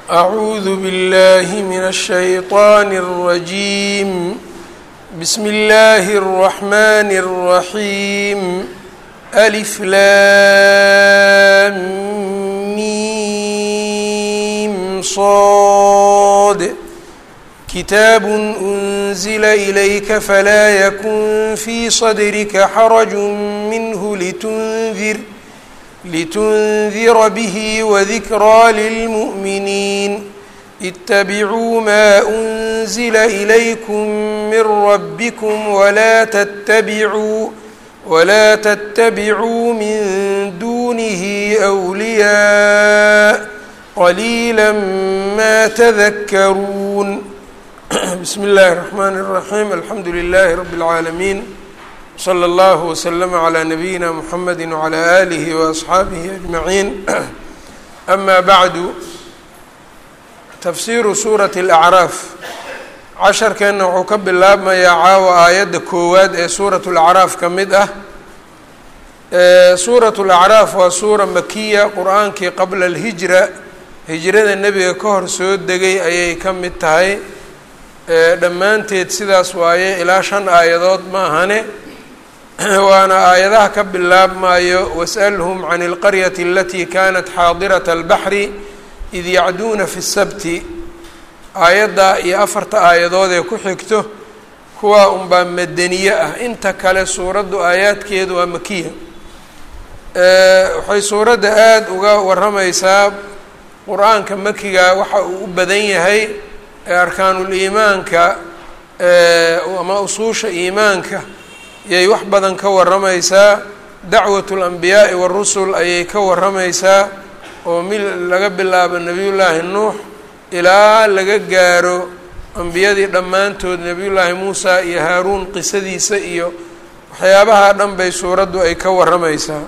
أعوذ بالله من الشيطان الرجيم بسم الله الرحمن الرحيم ألف لام ميم صاد كتاب أنزل إليك فلا يكن في صدرك حرج منه لتنذر لتنذر به وذكرى للمؤمنين اتبعوا ما أنزل إليكم من ربكم ولا تتبعوا ولا تتبعوا من دونه أولياء قليلا ما تذكرون بسم الله الرحمن الرحيم الحمد لله رب العالمين slى اllه وsلم عlى نبيina mحamedi وعlى آlih وأصxaabihi أجmaعiin أma bعdu tafsiru suuraة الأcraaf casharkeenna wuxuu ka bilaabmayaa caawa aayadda koowaad ee suuraة الأcraaf ka mid ah suuraة الأcraaf waa suura makiya qur-aankii qabla الhijra hijrada nebiga ka hor soo degay ayay ka mid tahay dhammaanteed sidaas waaye ilaa shan aayadood ma ahane waana aayadaha ka bilaabmayo wasأlhm can اlqaryati alatii kanat xaadirat اlbaxri id yacduuna fi الsabti aayadda iyo afarta aayadood ee ku xigto kuwaa unbaa madaniye ah inta kale suuraddu aayaadkeedu waa makiya waxay suuradda aada uga waramaysaa qur-aanka makiga waxa uu u badan yahay ee arkaanuliimaanka ama usuusha iimaanka ayay wax badan ka waramaysaa dacwatu اlanbiyaa'i warusul ayay ka waramaysaa oo mil laga bilaabo nebiyullaahi nuux ilaa laga gaaro ambiyadii dhammaantood nebiyullaahi muusa iyo haaruun qisadiisa iyo waxyaabaha dhan bay suuraddu ay ka waramaysaa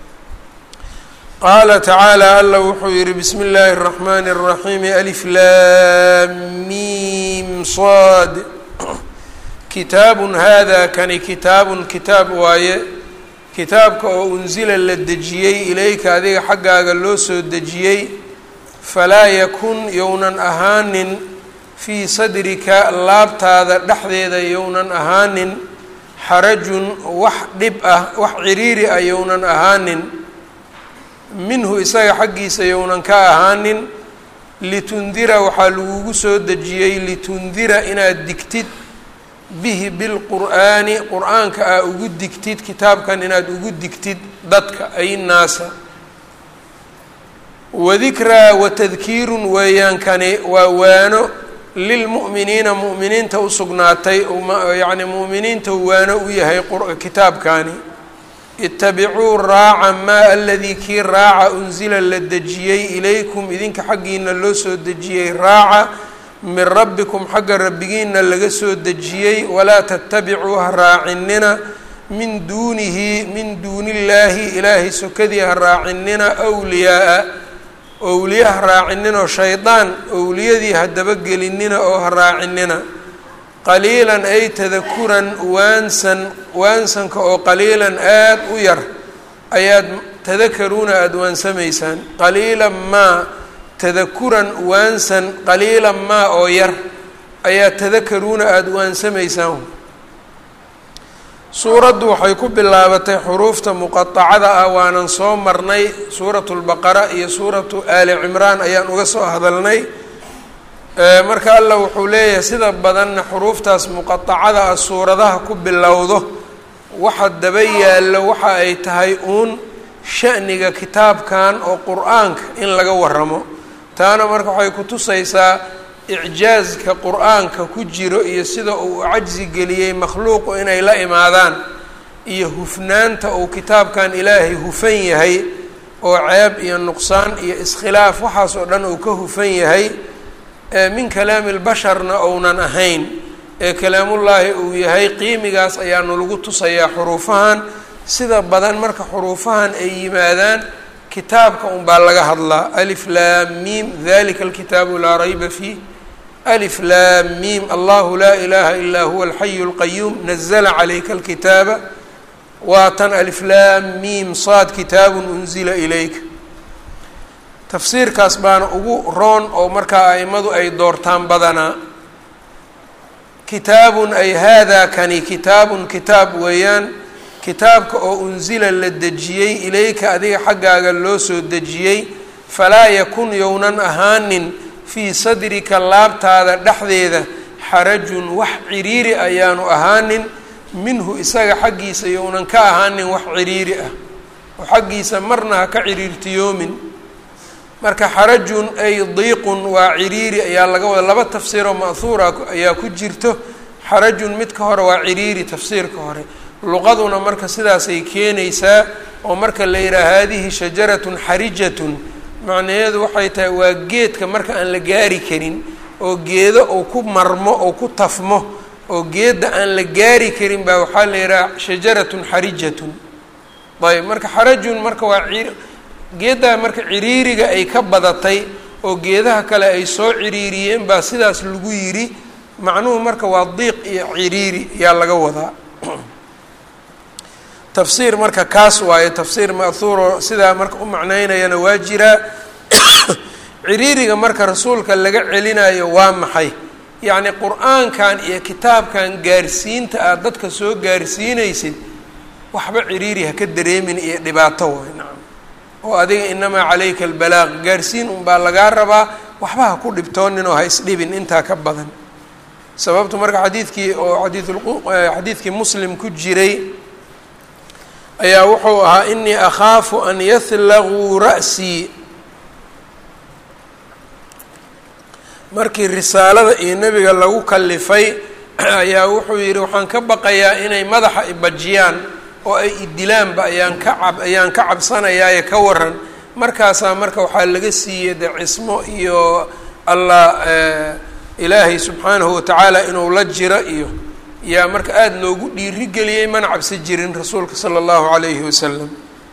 qaala tacaala alla wuxuu yihi bismi illaahi الraxmani الraxiim alif laam mim sad kitaabun hada kani kitaabun kitaab waaye kitaabka oo unsila la dejiyey ilayka adiga xaggaaga loo soo dejiyey falaa yakun younan ahaanin fii sadrika laabtaada dhexdeeda younan ahaanin xarajun wax dhib ah wax ciriiri ah younan ahaanin minhu isaga xaggiisa younan ka ahaanin litundira waxaa lagugu soo dejiyey litundira inaad digtid bihi bilqur'aani qur-aanka aa ugu digtid kitaabkan inaad ugu digtid dadka ay naasa wadikraa watadkiirun weeyaankani waa waano lilmu'miniina mu'miniinta u sugnaatay yacni mu'miniinta waano u yahay kitaabkani itabicuu raaca maa aladii kii raaca unsila la dejiyey ilaykum idinka xaggiina loo soo dejiyey raaca min rabbikum xagga rabbigiina laga soo dejiyey walaa tatabicuu ha raacinina min duunihi min duuni illaahi ilaahay sokadii ha raacinina wliyaaa owliya ha raacininoo shaydaan owliyadii ha dabagelinina oo ha raacinina qaliilan ay tadakuran waansan waansanka oo qaliilan aad u yar ayaad tadakaruuna aada waansamaysaan qaliilan maa tadakuran waansan qaliilan maa oo yar ayaa tadakaruuna aada waansamaysaan suuraddu waxay ku bilaabatay xuruufta muqaطacada ah waanan soo marnay suuratu lbaqara iyo suuratu aali cimraan ayaan uga soo hadalnay marka allah wuxuu leeyahay sida badanna xuruuftaas muqaطacada ah suuradaha ku bilowdo waxa daba yaallo waxa ay tahay uun sha'niga kitaabkan oo qur-aanka in laga waramo taana marka waxay ku tusaysaa icjaazka qur-aanka ku jiro iyo sida uu cajzi geliyey makhluuqu inay la imaadaan iyo hufnaanta uu kitaabkan ilaahay hufan yahay oo ceeb iyo nuqsaan iyo iskhilaaf waxaas oo dhan uu ka hufan yahay min kalaami lbasharna ounan ahayn ee kalaamullaahi uu yahay qiimigaas ayaanu lagu tusayaa xuruufahan sida badan marka xuruufahan ay yimaadaan kitaabka un baa laga hadlaa alif laam mim dalika alkitaabu laa rayba fiih alif laam mim allahu laa ilaha ilaa huwa alxayu اlqayuum nazla calayka alkitaaba waa tan alif laam mim saad kitaabun unzila ilayka tafsiirkaas baana ugu roon oo markaa aimadu ay doortaan badanaa kitaabun ay haadaa kani kitaabun kitaab weeyaan kitaabka oo unsila la dejiyey ilayka adiga xaggaaga loo soo dejiyey falaa yakun yownan ahaanin fii sadrika laabtaada dhexdeeda xarajun wax ciriiri ayaanu ahaanin minhu isaga xaggiisa yownan ka ahaanin wax ciriiri ah oo xaggiisa marna ha ka ciriirtiyoomin marka xarajun ay diiqun waa ciriiri ayaa laga wada laba tafsiiroo ma'huura ayaa ku jirto xarajun midka hore waa ciriiri tafsiirka hore luqaduna marka sidaasay keenaysaa oo marka la yidhaha haadihi shajaratun xarijatun macnaheedu waxay tahay waa geedka marka aan la gaari karin oo geedo uu ku marmo oo ku tafmo oo geedda aan la gaari karin baa waxaa la yidhaha shajaratun xarijatun ayb marka xarajun marka waa geeddaa marka ciriiriga ay ka badatay oo geedaha kale ay soo ciriiriyeen baa sidaas lagu yidhi macnuhu marka waa diiq iyo ciriiri yaa laga wadaa tafsiir marka kaas waayo tafsiir ma'huuro sidaa marka u macnaynayana waa jiraa ciriiriga marka rasuulka laga celinayo waa maxay yacni qur-aankan iyo kitaabkan gaarsiinta aad dadka soo gaarsiinaysid waxba ciriiri ha ka dareemin iyo dhibaato waay nacam oo adiga inamaa calayka albalaaq gaarsiin unbaa lagaa rabaa waxba ha ku dhibtoonin oo ha isdhibin intaa ka badan sababtu marka xadiidkii oo xadiidkii muslim ku jiray ayaa wuxuu ahaa inii akhaafu an yahlaguu ra'sii markii risaalada iyo nebiga lagu kalifay ayaa wuxuu yidhi waxaan ka baqayaa inay madaxa ibajiyaan oo ay idilaanba ayaan ka cab ayaan ka cabsanayaaye ka waran markaasaa marka waxaa laga siiyey de cismo iyo allah ilaahay subxaanahu watacaala inuu la jiro iyo yaa marka aada loogu dhiirigeliyey mana cabsi jirin rasuulka sala allahu calayhi wasalam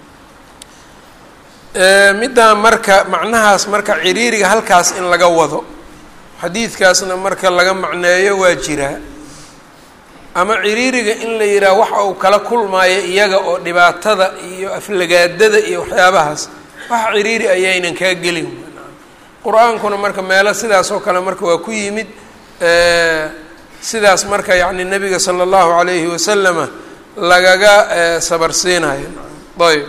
middaa marka macnahaas marka ciriiriga halkaas in laga wado xadiidkaasna marka laga macneeyo waa jiraa ama ciriiriga in la yidhaha waxa uu kala kulmaayo iyaga oo dhibaatada iyo aflagaadada iyo waxyaabahaas wax ciriiri ayaynan kaa gelin qur-aankuna marka meelo sidaas oo kale marka waa ku yimid sidaas marka yacni nabiga sala allahu calayhi wasalama lagaga sabarsiinayo ayb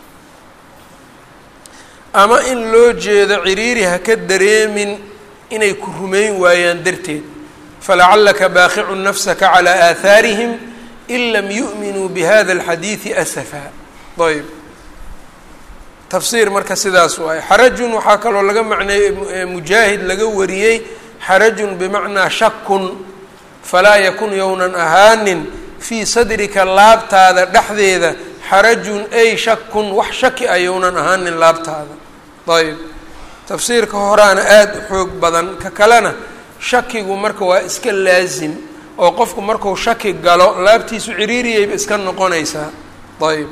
ama in loo jeedo ciriiri ha ka dareemin inay ku rumayn waayaan darteed falacalaka baaqicun nafsaka calaa aahaarihim in lam yu'minuu bihada alxadiidi asafa ayb tafsiir marka sidaas waaye xarajun waxaa kaloo laga macneeyey mujaahid laga wariyey xarajun bimacnaa shakun falaa yakun yownan ahaanin fii sadrika laabtaada dhexdeeda xarajun ay shakun wax shaki a yownan ahaanin laabtaada ayb tafsiirka horaana aada u xoog badan ka kalena shakigu marka waa iska laasim oo qofku marku shaki galo laabtiisu ciriiriyayba iska noqonaysaa ayb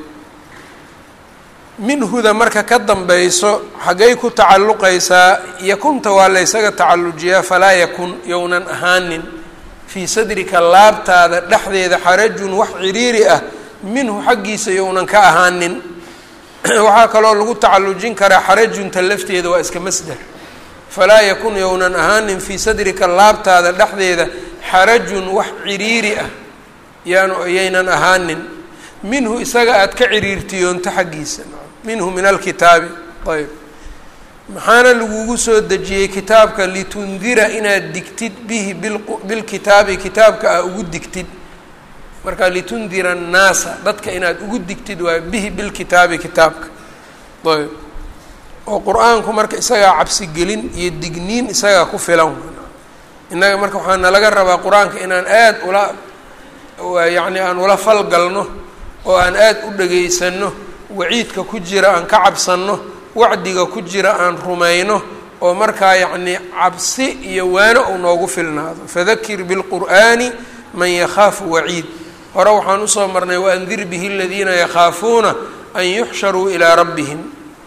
minhuda marka ka dambayso xaggay ku tacalluqaysaa yakunta waa la ysaga tacallujiyaa falaa yakun yownan ahaanin fii sadrika laabtaada dhexdeeda xarajun wax ciriiri ah minhu xaggiisa yownan ka ahaanin waxaa kaloo lagu tacallujin karaa xarajunta lafteeda waa iska masder falaa yakun yownan ahaanin fii sadrika laabtaada dhexdeeda xarajun wax ciriiri ah yaanu yaynan ahaanin minhu isaga aada ka ciriirtiyoonto xaggiisa minhu min alkitaabi ayb maxaana lagugu soo dejiyey kitaabka litundira inaad digtid bihi bilkitaabi kitaabka aa ugu digtid marka litundira annaasa dadka inaad ugu digtid waayo bihi bilkitaabi kitaabka ayb oo qur-aanku marka isagaa cabsigelin iyo digniin isagaa ku filan innaga marka waxaa nalaga rabaa qur-aanka inaan aada ula yacni aan ula falgalno oo aan aada u dhagaysano waciidka ku jira aan ka cabsanno wacdiga ku jira aan rumayno oo markaa yacnii cabsi iyo waano uu noogu filnaado fadakir bilqur'aani man yakhaafu waciid hore waxaan usoo marnay waandir bihi aladiina yakhaafuuna an yuxsharuu ilaa rabbihim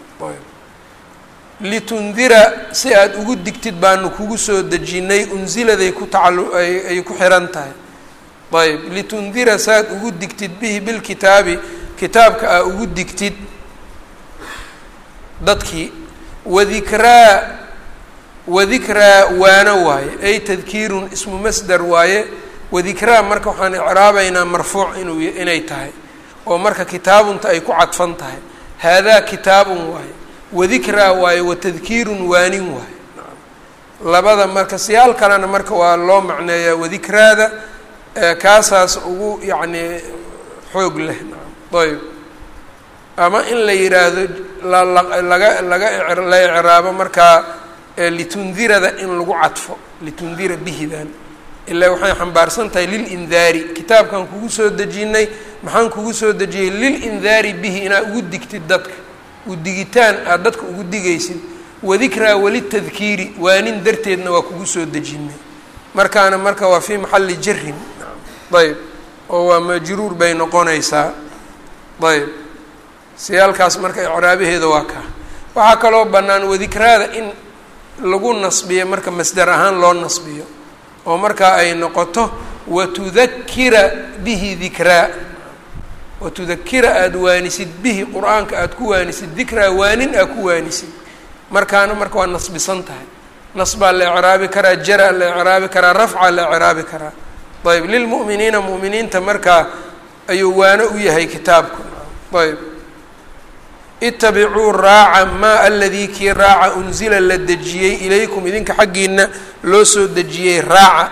litundira si aada ugu digtid baanu kugu soo dejinnay unsiladay ku tacalu ay ku xihan tahay ayb litundira saaad ugu digtid bihi bilkitaabi kitaabka aa ugu digtid dadkii wadikraa wadikraa waano waaye ay tadkiirun ismu masdar waaye wadikraa marka waxaan icraabaynaa marfuuc inuu inay tahay oo marka kitaabunta ay ku cadfan tahay haadaa kitaabun waaye wadikraa waaye watadkiirun waanin waaye labada marka siyaal kalena marka waa loo macneeyaa wadikraada kaasaas ugu yacni xoog leh ayb ama in la yidhaahdo laga laga la icraabo markaa litundirada in lagu cadfo litundira bihidan ilaa waxay xambaarsan tahay lilindaari kitaabkan kugu soo dejinay maxaan kugu soo dejiyey lilindaari bihi inaad ugu digtid dadka udigitaan aada dadka ugu digaysid wadikraa walitadkiiri waanin darteedna waa kugu soo dejinay markaana marka waa fii maxalli jarin ayb oo waa majruur bay noqonaysaa ayb siyaalkaas marka icraabaheeda waa kaa waxaa kaloo bannaan wadikraada in lagu nasbiyo marka masdar ahaan loo nasbiyo oo markaa ay noqoto watudakira bihi dikraa watudakira aada waanisid bihi qur-aanka aada ku waanisid dikraa waanin aad ku waanisid markaana marka waa nasbisan tahay nasbaa la icraabi karaa jaraa la icraabi karaa rafcaa la icraabi karaa ayb lilmu'miniina mu'miniinta markaa ayuu waano u yahay kitaabku ayb itabicuu raaca maa aladii kii raaca unzila la dejiyey ilaykum idinka xaggiina loo soo dejiyey raaca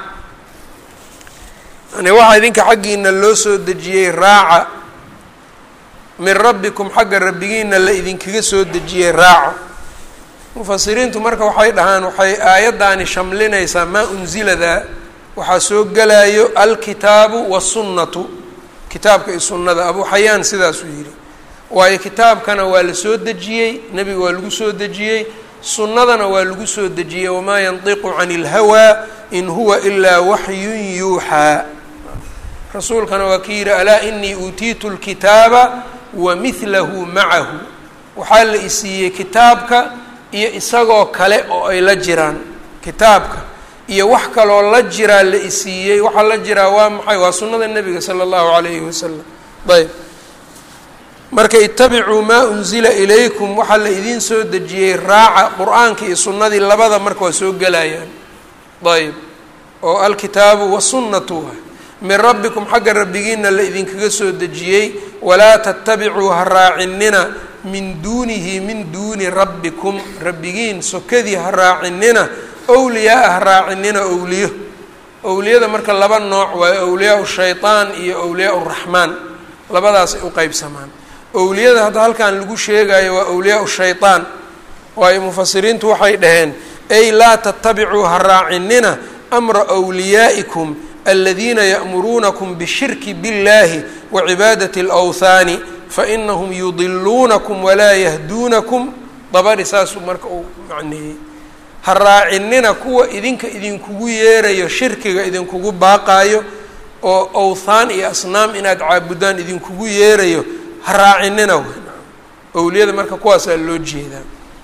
yani waxaa idinka xaggiina loo soo dejiyey raaca min rabbikum xagga rabbigiina la idinkaga soo dejiyey raaco mufasiriintu marka waxay dhahaan waxay aayaddaani shamlinaysaa maa unziladaa waxaa soo gelayo alkitaabu wasunnatu kitaabka iyo sunnada abuu xayaan sidaasuu yidhi waayo kitaabkana waa la soo dejiyey nebiga waa lagu soo dejiyey sunnadana waa lagu soo dejiyey wamaa yantiqu cani ilhawaa in huwa ilaa waxyun yuuxaa rasuulkana waa ki yidhi alaa inii uutiitu lkitaaba wa mihlahu macahu waxaa la isiiyey kitaabka iyo isagoo kale oo ay la jiraan kitaabka iyo wax kaloo la jiraa la isiiyey waxaa la jiraa waa maxay waa sunnada nebiga sala allahu calayhi wasalam ayb marka itabicuu maa unzila ilaykum waxaa la idiin soo dejiyey raaca qur-aanka iyo sunnadii labada marka waa soo gelayaan ayb oo alkitaabu wasunnatu ah min rabbikum xagga rabbigiina la idinkaga soo dejiyey walaa tatabicuu ha raacinina min duunihi min duuni rabbikum rabbigiin sokadii ha raacinina owliyaa-a ha raacinina owliyo owliyada marka laba nooc waayo owliyaa shayطaan iyo owliyaa raxmaan labadaasay u qeybsamaan owliyada hadda halkan lagu sheegayo waa owliyaa shayطaan waayo mufasiriintu waxay dhaheen ay laa tatabicuu ha raacinina amra wliyaa'ikum aladiina ya'muruunakum bishirki biاllahi wacibaadati اlawthaani fainahum yudiluunakum walaa yahduunakum dabari saasuu marka uu macneeyey ha raacinina kuwa idinka idinkugu yeerayo shirkiga idinkugu baaqaayo oo awthaan iyo asnaam inaad caabudaan idinkugu yeerayo ha raacinina w owliyada marka kuwaasaa loo jeedaa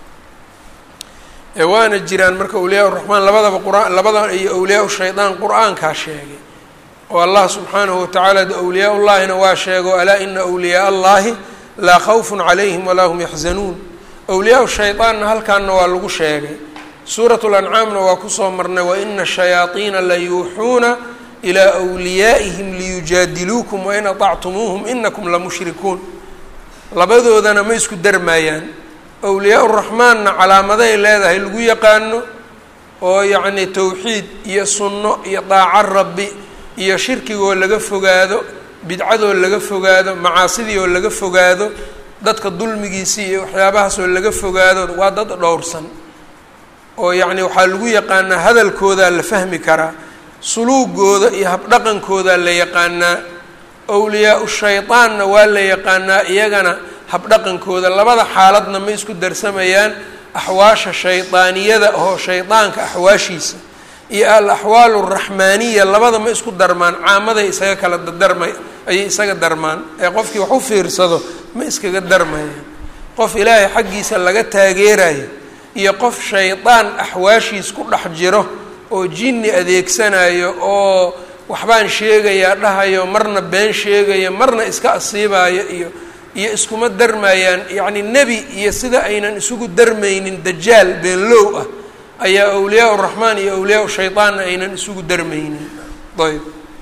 waana jiraan marka awliyaa raxmaan labadaba qur-aan labada iyo awliyaa shaydaan qur-aankaa sheegay oo allah subxaanahu watacaala de awliyaa ullahina waa sheego alaa ina awliyaa allahi laa khawfun calayhim walaa hum yaxzanuun awliyaa shaydaanna halkaanna waa lagu sheegay suurat lancaamna waa kusoo marnay waina shayaaiina la yuuxuuna ilaa wliyaa'ihim liyujaadiluukum wain aطactumuuhum inakum lamushrikuun labadoodana ma isku darmaayaan awliyaa raxmaanna calaamaday leedahay lagu yaqaano oo yacni towxiid iyo sunno iyo daaco rabbi iyo shirkigoo laga fogaado bidcadoo laga fogaado macaasidii oo laga fogaado dadka dulmigiisii iyo waxyaabahaasoo laga fogaado waa dad dhowrsan oo yacni waxaa lagu yaqaanaa hadalkoodaa la fahmi karaa suluugooda iyo habdhaqankoodaa la yaqaanaa awliyaa-u shaydaanna waa la yaqaanaa iyagana habdhaqankooda labada xaaladna ma isku darsamayaan axwaasha shaydaaniyada oo shaydaanka axwaashiisa iyo al axwaalu raxmaaniya labada ma isku darmaan caamaday isaga kala darma ayay isaga darmaan ee qofkii wax u fiirsado ma iskaga darmayaan qof ilaahay xaggiisa laga taageerayo iyo qof shaydaan axwaashiis ku dhex jiro oo jinni adeegsanayo oo waxbaan sheegayaa dhahayo marna been sheegayo marna iska asiibayo iyo iyo iskuma darmayaan yacni nebi iyo sida aynan isugu darmaynin dajaal beenlow ah ayaa awliyaa uraxmaan iyo awliyaa shaydaanna aynan isugu darmaynin ayb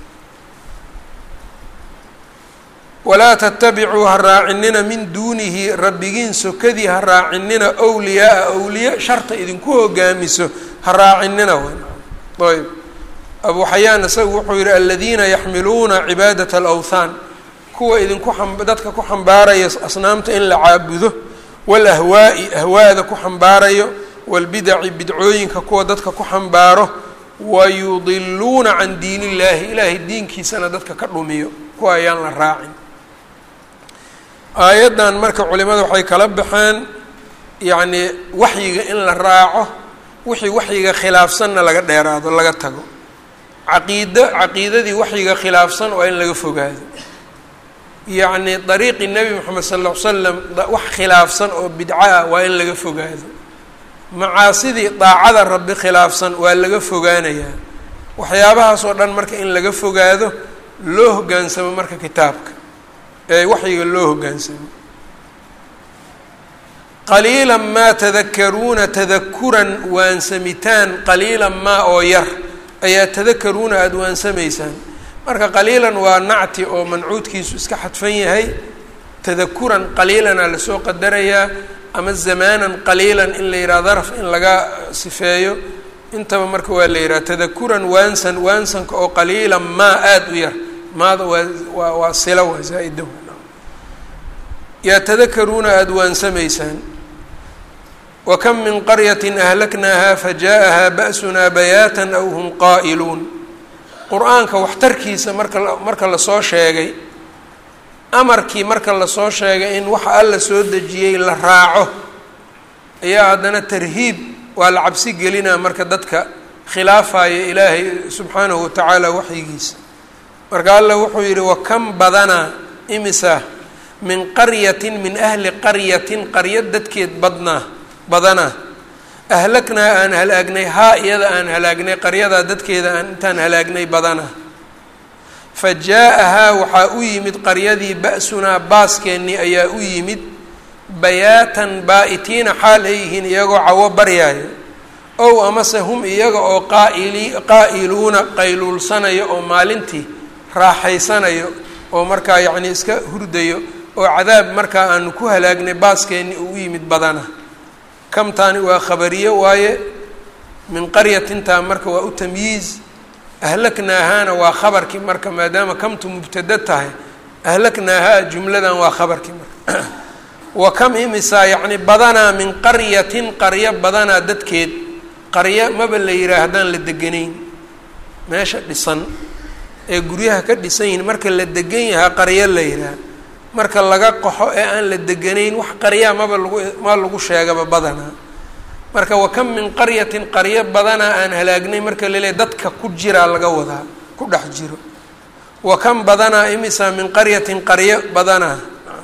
walaa tatabicuu ha raacinina min duunihi rabbigiin sokadii ha raacinina wliyaaa awliya sharta idinku hogaamiso ha raacinina ayb abu xayaan isagu wuxuu yihi aladiina yaxmiluuna cibaadat alawthaan kuwa idinku dadka ku xambaaraya asnaamta in la caabudo walahwaa'i ahwaada ku xambaarayo walbidaci bidcooyinka kuwa dadka ku xambaaro wayudiluuna can diin illaahi ilaahay diinkiisana dadka ka dhumiyo kuwa ayaan la raacin aayaddan marka culimada waxay kala baxeen yacnii waxyiga in la raaco wixii waxyiga khilaafsanna laga dheeraado laga tago caqiido caqiidadii waxyiga khilaafsan waa in laga fogaado yacni dariiqii nebi moxamed sal ll ly slam wax khilaafsan oo bidco ah waa in laga fogaado macaasidii daacada rabbi khilaafsan waa laga fogaanayaa waxyaabahaas oo dhan marka in laga fogaado loo hoggaansamo marka kitaabka ee waxyiga loo hoggaansamo qaliila maa tadakaruuna tadakuran waansamitaan qaliila maa oo yar ayaa tadakaruuna aada waansamaysaan marka qaliilan waa nacti oo mancuudkiisu iska xadfan yahay tadakuran qaliilana lasoo qadarayaa ama zamaanan qaliilan in la yidhaha daraf in laga sifeeyo intaba marka waa la yidhaha tadakuran waansan waansanka oo qaliilan maa aada u yar maada waa waa waa sila waa zaa-ida yaa tadakaruuna aada waansamaysaan wakam min qaryatin ahlaknaaha faja'ahaa ba'sunaa bayaatan aw hum qaa'iluun qur-aanka waxtarkiisa marka marka lasoo sheegay amarkii marka lasoo sheegay in waxa alla soo dejiyey la raaco ayaa haddana tarhiib waa la cabsi gelinaa marka dadka khilaafaya ilaahay subxaanahu watacaala waxyigiisa marka alla wuxuu yidhi wakam badanaa imisa min qaryatin min ahli qaryatin qarya dadkeed badnaa badanaa ahlaknaa aan halaagnay haa iyada aan halaagnay qaryadaa dadkeeda aan intaan halaagnay badanaa fa jaa-ahaa waxaa u yimid qaryadii ba-sunaa baaskeenii ayaa u yimid bayaatan baa-itiina xaal ay yihiin iyagoo cawo baryaayo ow amase hum iyaga oo qaaili qaa'iluuna qayluulsanayo oo maalintii raaxaysanayo oo markaa yacnii iska hurdayo oo cadaab markaa aanu ku halaagnay baaskeenii uu u yimid badana kamtaani waa khabariye waaye min qaryatintaa marka waa u tamyiiz ahlaknaahaana waa khabarkii marka maadaama kamtu mubtada tahay ahlaknaahaa jumladan waa khabarkii marka wa kam imisaa yacni badanaa min qaryatin qaryo badanaa dadkeed qaryo maba la yidhaha haddaan la deganayn meesha dhisan ee guryaha ka dhisan yihin marka la degan yahaa qaryo la yidhaha marka laga qaxo ee aan la deganayn wax qaryaa maba lagu ma lagu sheegaba badanaa marka wa kam min qaryatin qaryo badanaa aan halaagnay marka laleehay dadka ku jiraa laga wadaa ku dhex jiro wa kam badanaa imisa min qaryatin qaryo badanaa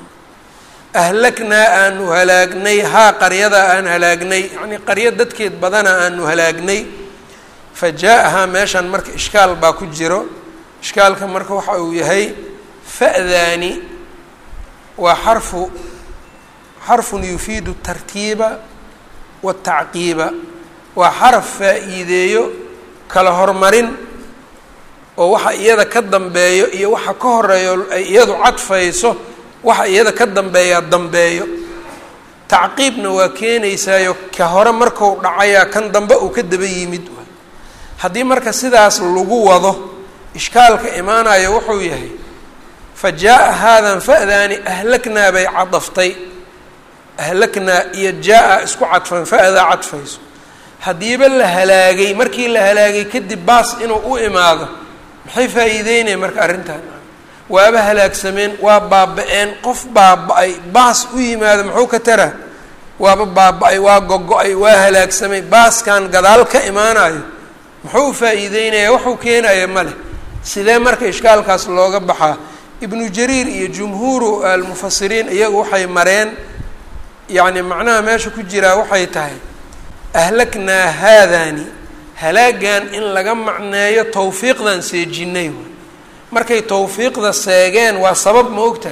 ahlaknaa aanu halaagnay haa qaryadaa aan halaagnay yacnii qaryo dadkeed badanaa aanu halaagnay fa jaa-ahaa meeshan marka ishkaal baa ku jiro ishkaalka marka waxa uu yahay fa'daani waa xarfu xarfun yufiidu tartiiba watacqiiba waa xaraf faa-iideeyo kala hormarin oo waxa iyada ka dambeeyo iyo waxa ka horeeyo ay iyadu cadfayso waxa iyada ka dambeeyaa dambeeyo tacqiibna waa keenaysaayo ka hore marku dhacayaa kan dambe uu ka daba yimid haddii marka sidaas lagu wado ishkaalka imaanayo wuxuu yahay fa jaa-a haadan fa-daani ahlaknaa bay cadaftay ahlaknaa iyo jaa-a isku cadfan fa-daa cadfayso haddiiba la halaagay markii la halaagay kadib baas inuu u imaado maxay faa-iideynaya marka arrintan waaba halaagsameen waa baaba-een qof baaba-ay baas u yimaado muxuu ka taraa waaba baaba-ay waa gogo-ay waa halaagsamay baaskan gadaal ka imaanayo muxuu faa-iideynaya waxuu keenaya ma leh sidee marka ishkaalkaas looga baxaa ibnu jariir iyo jumhuuru almufasiriin iyagu waxay mareen yacni macnaha meesha ku jiraa waxay tahay ahlaknaa haadani halaagan in laga macneeyo tawfiiqdan seejinay waay markay tawfiiqda seegeen waa sabab ma og tahay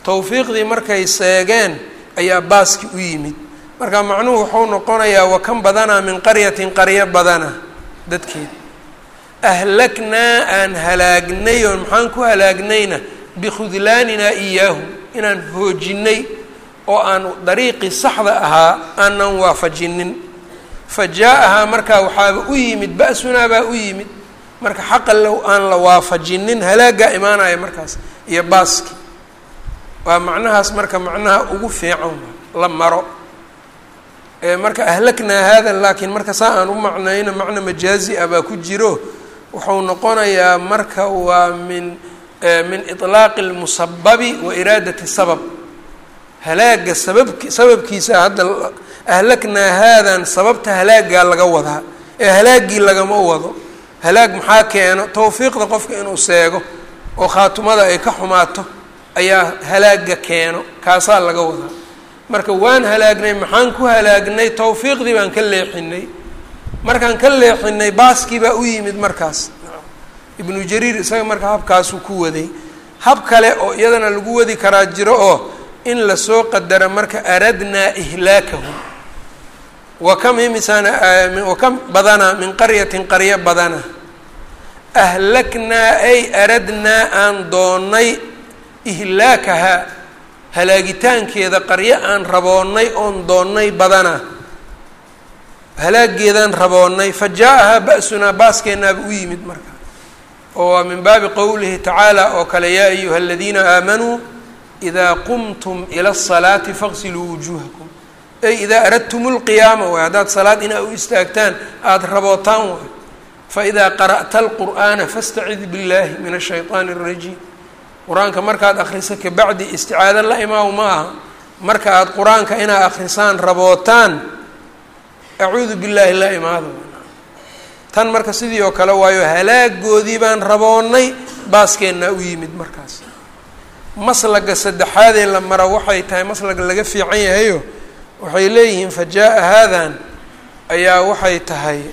tawfiiqdii markay seegeen ayaa baaski u yimid marka macnuhu wuxuu noqonayaa wakan badanaa min qaryatin qaryo badana dadkeed ahlaknaa aan halaagnay oo maxaan ku halaagnayna bikhudlaaninaa iyaahu inaan hoojinay oo aan dariiqii saxda ahaa aanan waafajinin fa jaa-ahaa markaa waxaaba u yimid ba-sunaa baa u yimid marka xaqa low aan la waafajinin halaagaa imaanaya markaas iyo baaski waa macnahaas marka macnaha ugu fiican la maro marka ahlaknaa hada laakiin marka saa aan u macnayno macna majaazi ah baa ku jiro wuxuu noqonayaa marka waa min min iطlaaqi اlmusababi wa iraadati sabab halaaga sababki sababkiisa hadda ahlaknaa haadan sababta halaagaa laga wadaa ee halaagii lagama wado halaag maxaa keeno tawfiiqda qofka inuu seego oo khaatumada ay ka xumaato ayaa halaaga keeno kaasaa laga wadaa marka waan halaagnay maxaan ku halaagnay tawfiiqdii baan ka leexinay markaan ka leexinay baaskii baa u yimid markaas ibnu jariir isaga marka habkaasuu ku waday hab kale oo iyadana lagu wadi karaa jiro oo in lasoo qadaro marka aradnaa ihlaakahum wa kam imisaan wa kam badana min qaryatin qaryo badana ahlaknaa ay aradnaa aan doonnay ihlaakahaa halaagitaankeeda qaryo aan raboonnay oon doonnay badana halaageedaan raboonnay fa jaa-ahaa ba-sunaa baaskeennaaba u yimid marka oo waa min baabi qowlihi tacaala oo kale yaa ayuha aladiina aamanuu idaa qumtum ila asalaati faqsiluu wujuuhakum ay idaa aradtum lqiyaama waay haddaad salaad inaa u istaagtaan aada rabootaan waay faidaa qara'ta alqur'aana fastacid billahi min ashayطaani اrajiim qur-aanka markaad akriso kabacdi isticaado la imaaw ma aha marka aada qur-aanka inaad akrisaan rabootaan acuudu billaahi la imaado tan marka sidii oo kale waayo halaagoodii baan raboonnay baaskeenna u yimid markaas maslaga saddexaadee la maro waxay tahay maslaga laga fiican yahayo waxay leeyihiin fa jaa-a haadan ayaa waxay tahay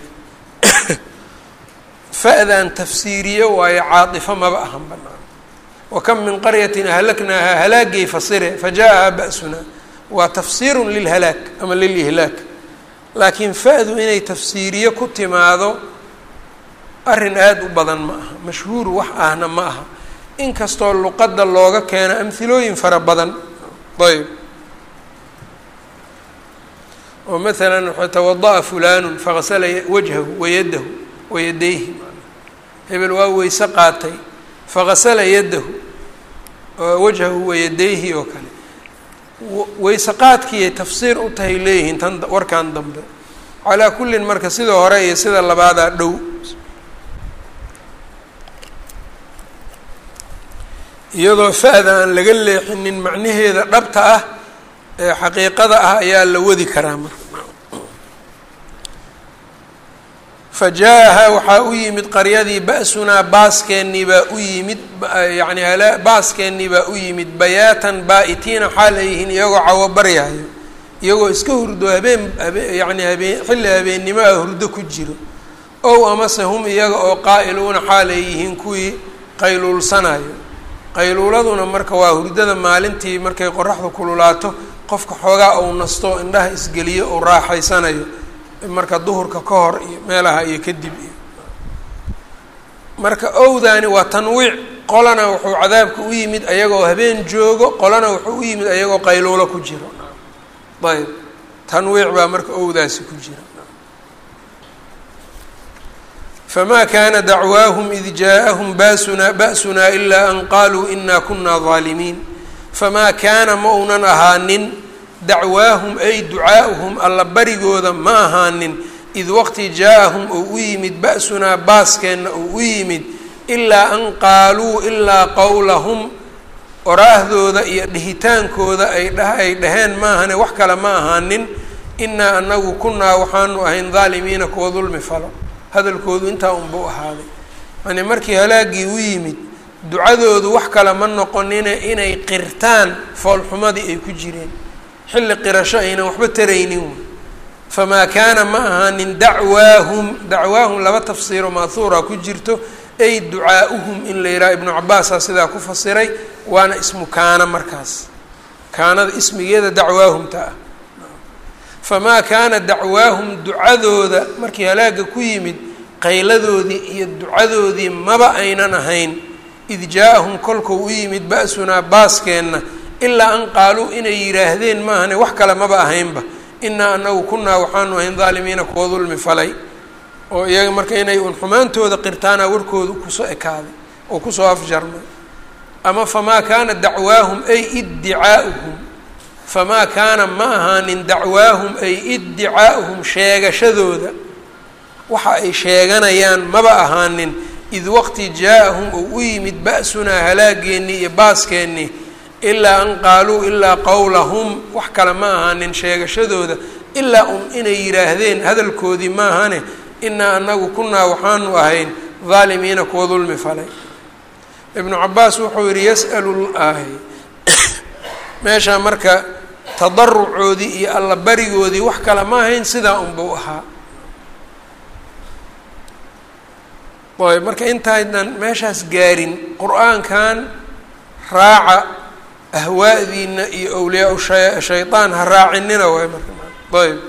fa-dan tafsiiriyo waayo caatifo maba ahan banaan wa kam min qaryatin ahlaknaahaa halaagay fasire fa jaa-ahaa ba-sunaa waa tafsiirun lilhalaag ama lilihlaak laakiin fa-du inay tafsiiriyo ku timaado arrin aada u badan ma aha mashhuur wax ahna ma aha inkastoo luqadda looga keeno amhilooyin fara badan ayb oo maalan tawada-a fulaanu faqasala wajhahu wayadahu wayadayhi hebel waa weyse qaatay faqasala yadahu wajhahu wayadayhi oo kale weyse qaadkiiyay tafsiir u tahay leeyihiin tan warkan dambe calaa kullin marka sida hore iyo sida labaadaa dhow iyadoo fa-da aan laga leexinin macnaheeda dhabta ah ee xaqiiqada ah ayaa la wadi karaa marka fa jaa-ahaa waxaa u yimid qaryadii ba-sunaa baaskeenii baa u yimid yacni hala baaskeenii baa u yimid bayaatan baa-itiina xaal ay yihiin iyagoo cawo baryahayo iyagoo iska hurdo habeen habe yacni habeen xilli habeennimo ah hurdo ku jiro ow amase hum iyaga oo qaa-iluuna xaal ay yihiin kuwii qayluulsanayo qayluuladuna marka waa hurdada maalintii markay qoraxdu kululaato qofka xoogaa uu nasto indhaha isgeliyo uu raaxaysanayo marka duhurka ka hor iyo meelaha iyo kadib iyo marka owdaani waa tanwiic qolana wuxuu cadaabka u yimid ayagoo habeen joogo qolana wuxuu u yimid ayagoo qayluulo ku jiro ayb tanwiic baa marka owdaasi ku jira fma kana dacwaahum id jaaءahum basuna ba'sunaa ilaa an qaluu ina kuna ظaalimiin famaa kaana ma uunan ahaanin dacwaahum ay ducaa'uhum alla barigooda ma ahaanin id waqti jaa-ahum ou u yimid ba'sunaa baaskeenna ou u yimid ilaa an qaaluu ilaa qowlahum oraahdooda iyo dhihitaankooda ay dha ay dhaheen maahane wax kale ma ahaanin inaa anagu kunaa waxaanu ahayn daalimiina kuwa dulmi falo hadalkoodu intaa unbuu ahaaday yani markii halaagii u yimid ducadoodu wax kale ma noqonine inay qirtaan foolxumadii ay ku jireen xilli qirasho aynan waxba taraynin famaa kaana ma ahaanin dacwaahum dacwaahum laba tafsiiro maahuura ku jirto ay ducaa'uhum in la yidhaha ibnu cabaasaa sidaa ku fasiray waana ismu kaana markaas kaanada ismigeeda dacwaahumta ah famaa kaana dacwaahum ducadooda markii halaaga ku yimid qayladoodii iyo ducadoodii maba aynan ahayn id jaa-ahum kolkuu u yimid ba-sunaa baaskeenna ilaa an qaaluu inay yidhaahdeen maahane wax kale maba ahaynba inaa anagu kunaa waxaanu ahayn daalimiina kuwa dulmi falay oo iyaga marka inay un xumaantooda qirtaana warkooda kusoo ekaaday oo kusoo afjarmay ama famaa kaana dacwaahum ay iddicaa'uhum famaa kaana ma ahaanin dacwaahum ay iddicaa'uhum sheegashadooda waxa ay sheeganayaan maba ahaanin id waqti jaa-ahum uu u yimid ba-sunaa halaageennii iyo baaskeenii ilaa an qaaluu ilaa qowlahum wax kale ma ahaanin sheegashadooda ilaa un inay yidhaahdeen hadalkoodii maahane inaa anagu kunaa waxaanu ahayn daalimiina kuwa dulmi falay ibnu cabaas wuxuu yihi yas'alu ahy meeshaa marka tadarucoodii iyo alla barigoodii wax kale ma ahayn sidaa unbuu ahaa ayb marka intaynan meeshaas gaarin qur-aankan raaca ahwaa'diina iyo awliyaa sha shayطaan ha raacinina waay marka ayb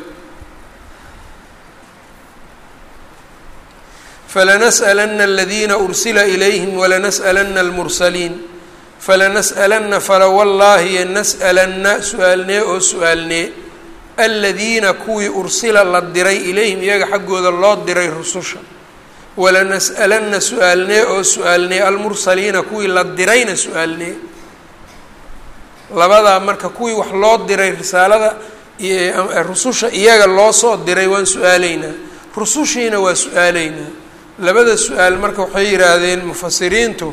falanas'alana aladiina ursila ilayhim walanas'alana almursaliin falanas'alana falawallaahi nas'alana su-aalnee oo su-aalnee aladiina kuwii ursila la diray ilayhim iyaga xaggooda loo diray rususha walanas'alana su-aalnee oo su-aalnee almursaliina kuwii la dirayna su-aalnee labadaa marka kuwii wax loo diray risaalada rususha iyaga loo soo diray waan su-aaleynaa rusushiina waa su-aaleynaa labada su-aal marka waxay yidhaahdeen mufasiriintu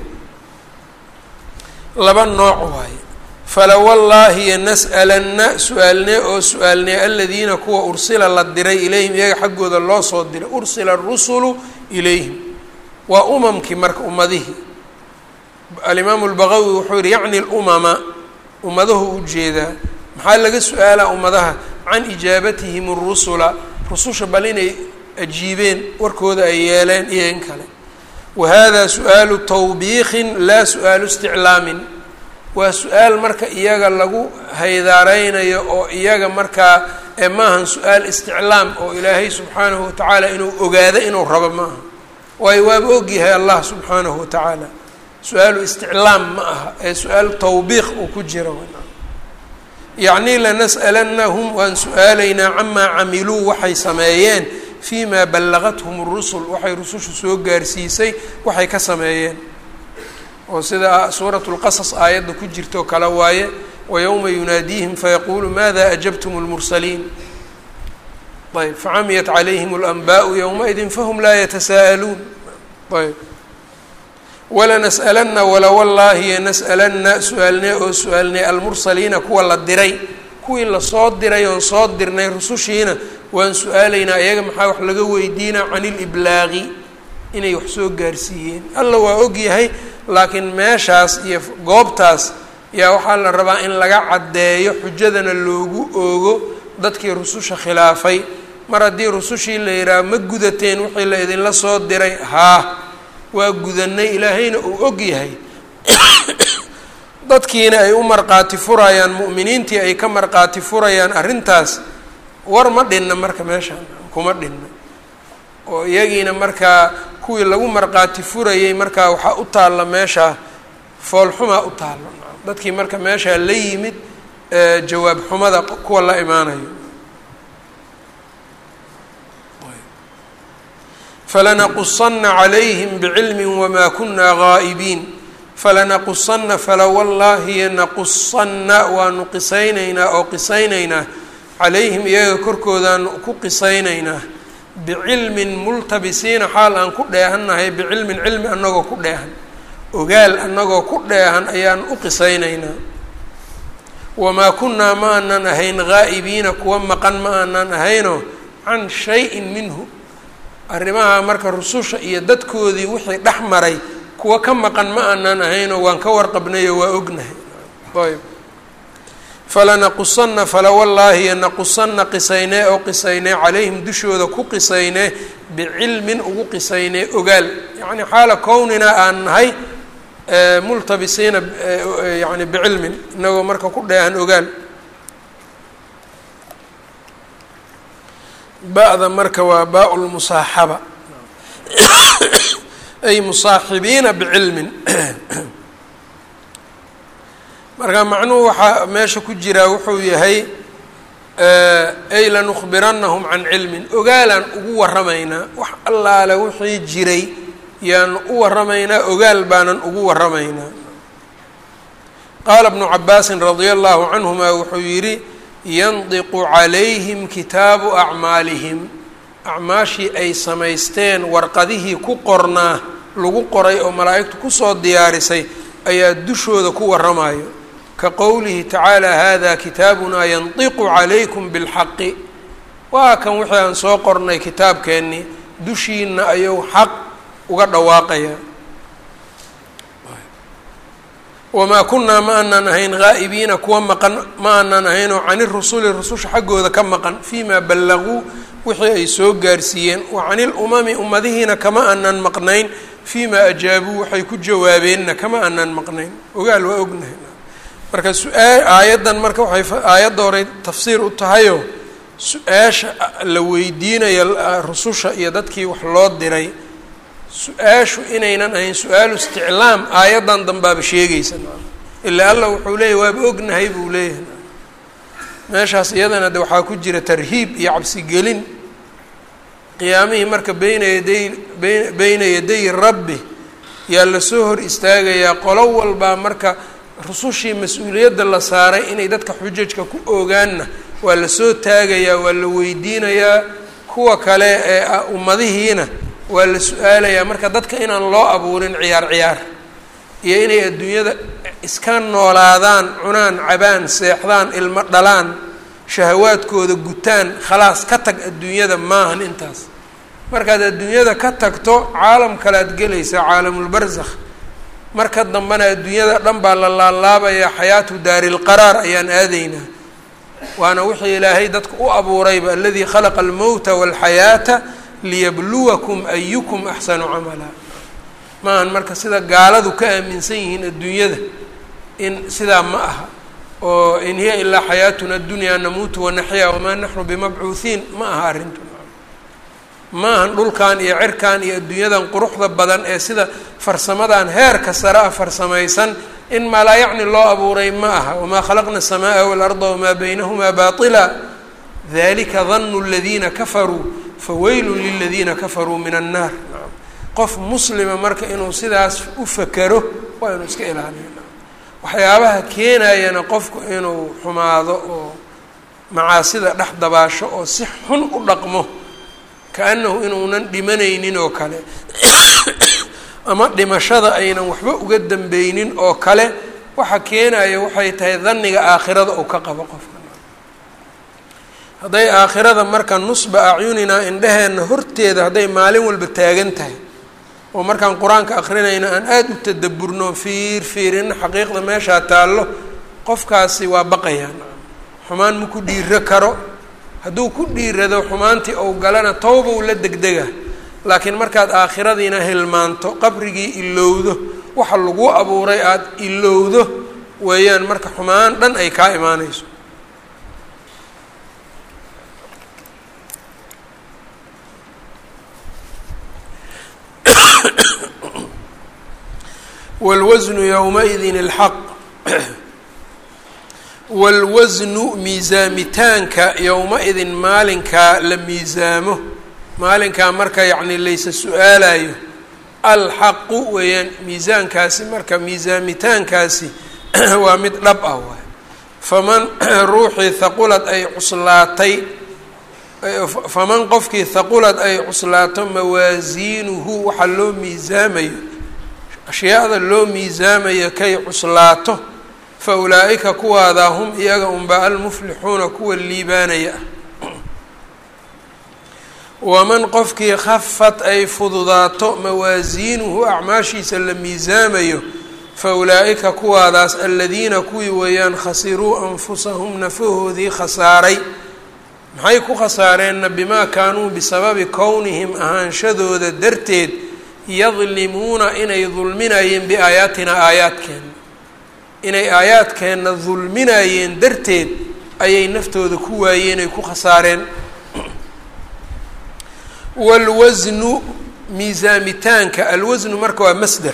laba nooc waaye falawallaahi nas'alanna su-aalnee oo su-aalnee aladiina kuwa ursila la diray ilayhim iyaga xaggooda loo soo diray ursila arusulu ilayhim waa umamkii marka ummadihii alimaamu lbaqawi wuxuu yihi yacni lumama ummadahu ujeedaa maxaa laga su-aalaa ummadaha can ijaabatihim arusula rususha bal inay ajiibeen warkooda ay yeeleen iyo in kale wa hada su-aalu tawbiikin laa su-aalu isticlaamin waa su-aal marka iyaga lagu haydaareynayo oo iyaga markaa ee maahan su-aal isticlaam oo ilaahay subxaanahu watacaala inuu ogaado inuu rabo maaha waayo waaba ogyahay allah subxaanahu watacaala su-aalu isticlaam ma aha ee su-aal tawbiiq uu ku jira yacni lanas'alanahum waan su-aalaynaa camaa camiluu waxay sameeyeen fii maa ballagathum rusul waxay rusushu soo gaarsiisay waxay ka sameeyeen oo sida suuratu lqasas aayadda ku jirto kale waaye wayowma yunaadiihim fayaquulu maada ajabtum lmursaliin ayb facamiyat calayhim اlanbaءu ywmaئidi fahm laa yatasaa'aluun ayb walanas'alana walawallaahi nas'alana su-aalnee oo su-aalnee almursaliina kuwa la diray kuwii lasoo diray oon soo dirnay rusushiina waan su-aalaynaa iyaga maxaa wax laga weydiinaa can iliblaaqi inay wax soo gaarsiiyeen alla waa ogyahay laakiin meeshaas iyo goobtaas yaa waxaa la rabaa in laga caddeeyo xujadana loogu oogo dadkii rususha khilaafay mar haddii rusushii la yidhaaha ma gudateen wixii la idinla soo diray haa waa gudanay ilaahayna uu og yahay dadkiina ay u marqaati furayaan mu'miniintii ay ka marqaati furayaan arrintaas war ma dhinna marka meeshaan kuma dhinna oo iyagiina markaa kuwii lagu marqaati furayay markaa waxaa u taalla meeshaa foolxumaa u taalla dadkii marka meeshaa la yimid jawaab xumada kuwa la imaanayo falanaqusanna calayhim bicilmi wamaa kunaa gaa'ibiin falanaqusanna falawallaahi naqusanna waanu qisaynaynaa oo qisaynaynaa calayhim iyaga korkoodaanu ku qisaynaynaa bicilmin multabisiina xaal aan ku dheehannahay bicilmin cilmi annagoo ku dheehan ogaal annagoo ku dheehan ayaan u qisaynaynaa wamaa kunnaa ma aanan ahayn gaa'ibiina kuwa maqan ma aanan ahaynoo can shay-in minhu arrimaha marka rususha iyo dadkoodii wixii dhex maray kuwa ka maqan ma aanan ahaynoo waan ka warqabnayo waa ognahay ayb falanaqusanna falawallaahi naqusanna qisaynee oo qisaynee calayhim dushooda ku qisaynee bicilmin ugu qisaynee ogaal yacni xaala kownina aan nahay multabisiina yani bicilmin inagoo marka ku dheehan ogaal ba-da marka waa baa lmusaaxaba ay musaaxibiina bicilmin marka macnuhu waxaa meesha ku jiraa wuxuu yahay ay lanukhbiranahum can cilmin ogaalaan ugu waramaynaa wax allaale wixii jiray yaanu u waramaynaa ogaal baanan ugu waramaynaa qaala bnu cabaasin radia allahu canhuma wuxuu yidhi yandiqu calayhim kitaabu acmaalihim acmaashii ay samaysteen warqadihii ku qornaa lagu qoray oo malaa'igtu kusoo diyaarisay ayaa dushooda ku waramayo ka qowlihi tacaala hada kitaabunaa yandiqu calaykum bilxaqi waa kan wixii aan soo qornay kitaabkeennii dushiina ayuu xaq uga dhawaaqaya wamaa kunaa ma aanaan ahayn haa'ibiina kuwa maqan ma aanaan ahayn oo cani rusuli rususha xaggooda ka maqan fii maa ballaguu wixii ay soo gaarsiiyeen wa cani lumami ummadihiina kama aanaan maqnayn fii maa ajaabuu waxay ku jawaabeenna kama aanaan maqnayn ogaal waa ognahay marka su-aa aayaddan marka waxay aayadda horey tafsiir u tahayoo su-aasha la weydiinaya rususha iyo dadkii wax loo diray su-aashu inaynan ahayn su-aalu isticlaam aayaddan dambaaba sheegaysa ilaa allah wuxuu leeyahy waaba ognahay buu leeyahay meeshaas iyadana de waxaa ku jira tarhiib iyo cabsigelin qiyaamihii marka beyna yaday beyna yaday rabbi yaa lasoo hor istaagayaa qolo walbaa marka rusushii mas-uuliyadda la saaray inay dadka xujajka ku oogaanna waa lasoo taagayaa waa la weydiinayaa kuwa kale ee ummadihiina waa la su-aalayaa marka dadka inaan loo abuurin ciyaar ciyaar iyo inay adduunyada iska noolaadaan cunaan cabaan seexdaan ilmo dhalaan shahawaadkooda gutaan khalaas ka tag adduunyada maahan intaas markaad adduunyada ka tagto caalam kalead gelaysaa caalamulbarzakh marka dambena adduunyada dhan baa la laalaabayaa xayaatu daarilqaraar ayaan aadaynaa waana wixii ilaahay dadka u abuurayba aladii khalaqa almowta walxayaata liyabluwakum ayukum axsanu camala maahan marka sida gaaladu ka aaminsan yihiin adduunyada in sidaa ma aha oo in hiya ilaa xayaatuna adunyaa namuutu wanaxyaa wamaa naxnu bimabcuuhiin ma aha arrintu ma ahan dhulkan iyo cirkan iyo adduunyadan quruxda badan ee sida farsamadan heerka sare ah farsamaysan in maa laa yacni loo abuuray ma aha wamaa khalaqna الsamaaa waاlarda wamaa baynahumaa baطila dalika danu اladiina kafaruu faweylu liladiina kafaruu min annaar qof muslima marka inuu sidaas u fakero waa inuu iska ilaaliyo waxyaabaha keenayana qofku inuu xumaado oo macaasida dhex dabaasho oo si xun u dhaqmo kaanahu inuunan dhimanaynin oo kale ama dhimashada aynan waxba uga dambeynin oo kale waxa keenaya waxay tahay daniga aakhirada uu ka qabo qofka hadday aakhirada marka nusba acyuninaa indheheenna horteeda hadday maalin walba taagan tahay oo markaan qur-aanka akrinayna aan aada u tadaburno fiir fiirina xaqiiqda meeshaa taallo qofkaasi waa baqayaan xumaan ma ku dhiiro karo hadduu ku dhiirado xumaantii ou galana tawba u la degdega laakiin markaad aakhiradiina hilmaanto qabrigii ilowdo waxa lagu abuuray aada ilowdo weeyaan marka xumaan dhan ay kaa imaanayso wاlwasnu ywmaidin اlxaq wاlwasnu miisaamitaanka yowma-idin maalinkaa la miisaamo maalinkaa marka yacni laysa su-aalayo alxaqu weeyaan miisaankaasi marka miisaamitaankaasi waa mid dhab ah waay faman ruuxii haqulad ay cuslaatay faman qofkii haqulad ay cuslaato mawaasiinuhu waxaa loo miisaamayo ashyaada loo miisaamayo kay cuslaato fa ulaa'ika kuwaadaa hum iyaga unba almuflixuuna kuwa liibaanaya ah waman qofkii khafad ay fududaato mawaasiinuhu acmaashiisa la miisaamayo fa ulaa'ika kuwaadaas aladiina kuwii weeyaan khasiruu anfusahum nafahoodii khasaaray maxay ku khasaareenna bimaa kaanuu bisababi kownihim ahaanshadooda darteed yadlimuuna inay dulminayeen biaayaatina aayaadkeenna inay aayaadkeenna dulminayeen darteed ayay naftooda ku waayeen ay ku khasaareen waalwasnu miisaamitaanka alwasnu marka waa masder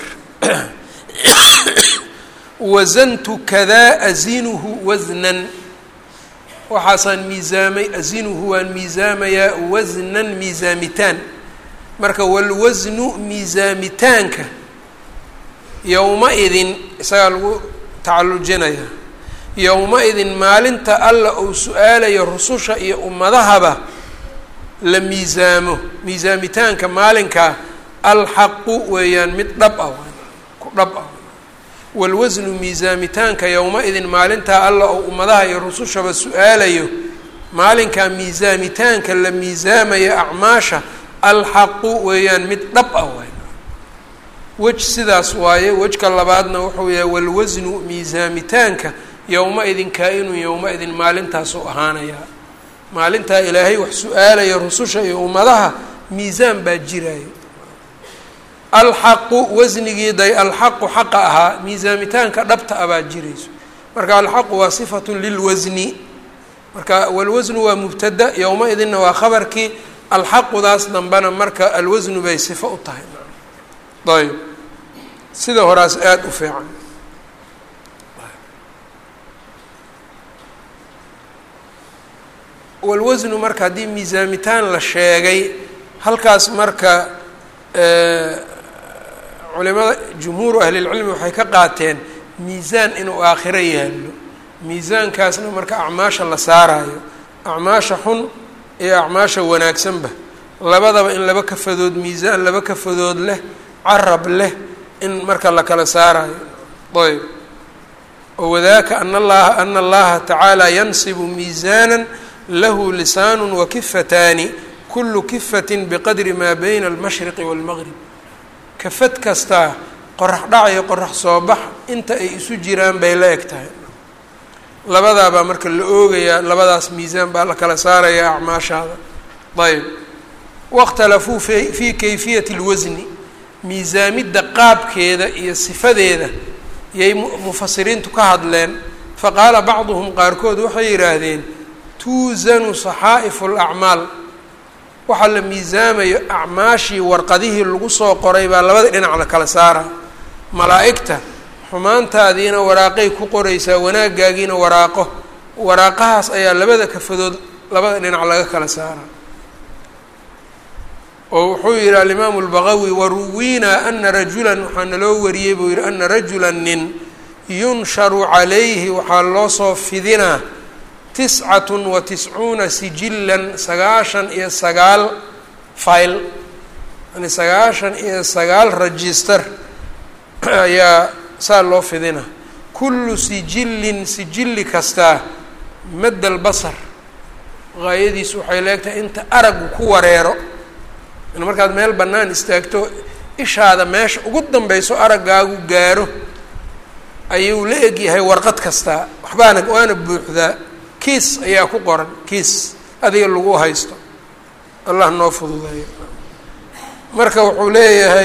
wasantu kadaa asinuhu wasnan waxaasaan miisaamay asinuhu waan miisaamayaa wasnan miisaamitaan marka walwasnu miisaamitaanka yowma-idin isagaa lagu tacallujinayaa yowma-idin maalinta alla uu su-aalayo rususha iyo ummadahaba la miisaamo miisaamitaanka maalinkaa alxaqu weeyaan mid dhab ah ku dhab ah walwasnu miisaamitaanka yowma-idin maalintaa alla oo ummadaha iyo rusushaba su-aalayo maalinkaa miisaamitaanka la miisaamaya acmaasha alxaqu weeyaan mid dhab ah waay wej sidaas waaye wejka labaadna wuxuu yahay walwasnu miisaamitaanka yowma-idin kaa-inun yowma-idin maalintaasuu ahaanayaa maalintaa ilaahay wax su-aalaya rususha iyo ummadaha miisaan baa jiraayo alxaqu wasnigii day alxaqu xaqa ahaa miisaamitaanka dhabta ah baa jirayso marka alxaqu waa sifatun lilwasni marka walwasnu waa mubtada yowma-idinna waa khabarkii alxaqudaas dambena marka alwasnu bay sifo u tahay ayb sida horaas aada u fiican walwasnu marka haddii miisaamitaan la sheegay halkaas marka culimada jumhuuru ahlilcilmi waxay ka qaateen miisaan inuu aakhiro yaallo miisaankaasna marka acmaasha la saarayo acmaasha xun iyo acmaasha wanaagsanba labadaba in laba kafadood miisaan laba kafadood leh carab leh in marka la kala saarayo ayb wadaaka ana allaha ana allaha tacaala yansibu miisaana lahu lisaanu wakifataani kulu kifatin biqadri maa bayna almashriqi waalmaqrib kafad kastaa qorax dhac iyo qorax soo bax inta ay isu jiraan bay la eg tahay labadaabaa marka la oogayaa labadaas miisaan baa la kala saarayaa acmaashaada ayb waاkhtalafuu fii kayfiyati اlwasni miisaamidda qaabkeeda iyo sifadeeda yay mufasiriintu ka hadleen faqaala bacduhum qaarkood waxay yidhaahdeen tuusanu saxaa'ifu اlacmaal waxaa la miisaamayo acmaashii warqadihii lagu soo qoray baa labada dhinac la kala saara malaa'igta xumaantaadiina waraaqay ku qoraysaa wanaagaagiina waraaqo waraaqahaas ayaa labada kafadood labada dhinac laga kala saara oo wuxuu yihi alimaamu اlbagawi waruwiinaa ana rajulan waxaa naloo wariyey buu yihi ana rajula nin yunsharu calayhi waxaa loo soo fidinaa tiscatun wa tiscuuna sijilan sagaashan iyo sagaal file yani sagaashan iyo sagaal register ayaa saa loo fidina kullu sijillin sijilli kastaa madda albasar gaayadiisu waxay leegtahay inta aragu ku wareero in markaad meel bannaan istaagto ishaada meesha ugu danbeyso araggaagu gaaro ayuu la egyahay warqad kastaa waxbaana waana buuxdaa kiis ayaa ku qoran kiis adiga lagu haysto allah noo fududeeyo marka wuxuu leeyahay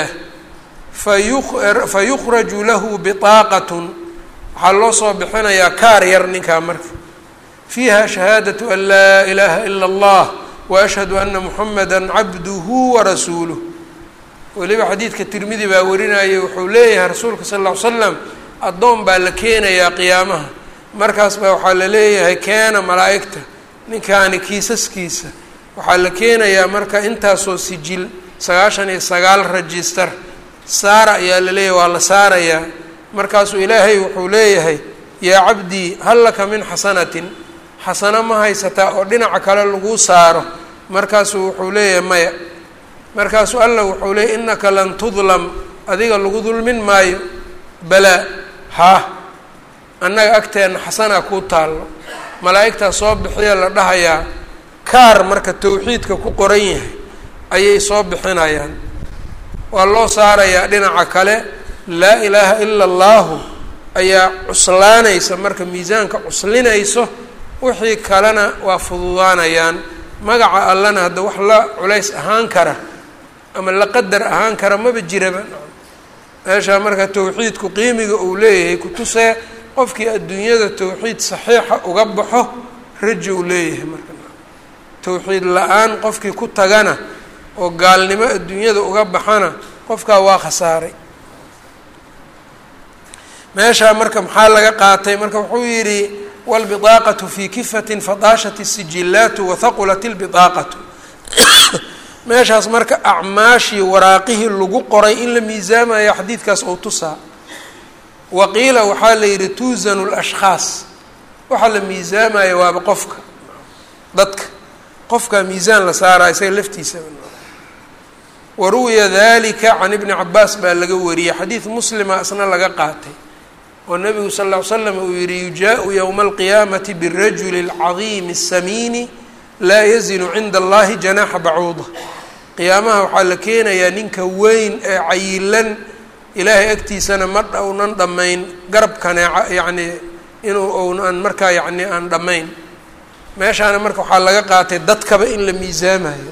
fayu fa yukhraju lahu biطaaqatun waxaa loo soo bixinayaa kaar yar ninkaa marka fiiha shahaadatu an laa ilaaha ila اllah waashhadu ana muxamada cabduhu warasuuluh weliba xadiidka tirmidi baa warinayay wuxuu leeyahay rasuulka sal ll ly slam addoon baa la keenayaa qiyaamaha markaas baa waxaa la leeyahay keena malaa'igta ninkaani kiisaskiisa waxaa la keenayaa marka intaasoo sijil sagaashan iyo sagaal register saara ayaa la leeyahay waa la saarayaa markaasuu ilaahay wuxuu leeyahay yaa cabdii hal laka min xasanatin xasano ma haysataa oo dhinaca kale lagu saaro markaasuu wuxuu leeyahay maya markaasuu allah wuxuu leeyahy innaka lan tudlam adiga lagu dulmin maayo balaa haa annaga agteenna xasanaa kuu taallo malaa'igtaa soo bixiya la dhahayaa kaar marka tawxiidka ku qoran yahay ayay soo bixinayaan waa loo saarayaa dhinaca kale laa ilaaha ila allaahu ayaa cuslaanaysa marka miisaanka cuslinayso wixii kalena waa fududaanayaan magaca allana hadda wax la culays ahaan kara ama la qadar ahaan kara maba jiraba meeshaa marka towxiidku qiimiga uu leeyahay kutusee qofkii adduunyada towxiid saxiixa uga baxo rajo uu leeyahay marka towxiid la-aan qofkii ku tagana oo gaalnimo adduunyada uga baxana qofkaa waa khasaaray meeshaa marka maxaa laga qaatay marka wuxuu yidhi wاlbiطaaqaةu fii kifatin fadaashat الsijilaatu wahaqulat اlbiطaaqatu meeshaas marka acmaashii waraaqihii lagu qoray in la miisaamayo xadiidkaas oo tusaa waqiila waxaa la yidhi tuusanu اlashkhaas waxaa la miisaamaya waaba qofka dadka qofkaa miisaan la saaraa isaga laftiisa waruwiya dalika can ibni cabaas baa laga wariyey xadiid muslima isna laga qaatay oo nabigu sal ll ly slam uu yihi yujaءu ywma alqiyaamati birajuli اlcadiimi الsamiini laa yazinu cinda allahi janaxa bacuuda qiyaamaha waxaa la keenayaa ninka weyn ee cayilan ilaahay agtiisana ma dhownan dhammayn garab kaneeca yacni inuu ownan markaa yacni aan dhammayn meeshaana marka waxaa laga qaatay dadkaba in la miisaamayo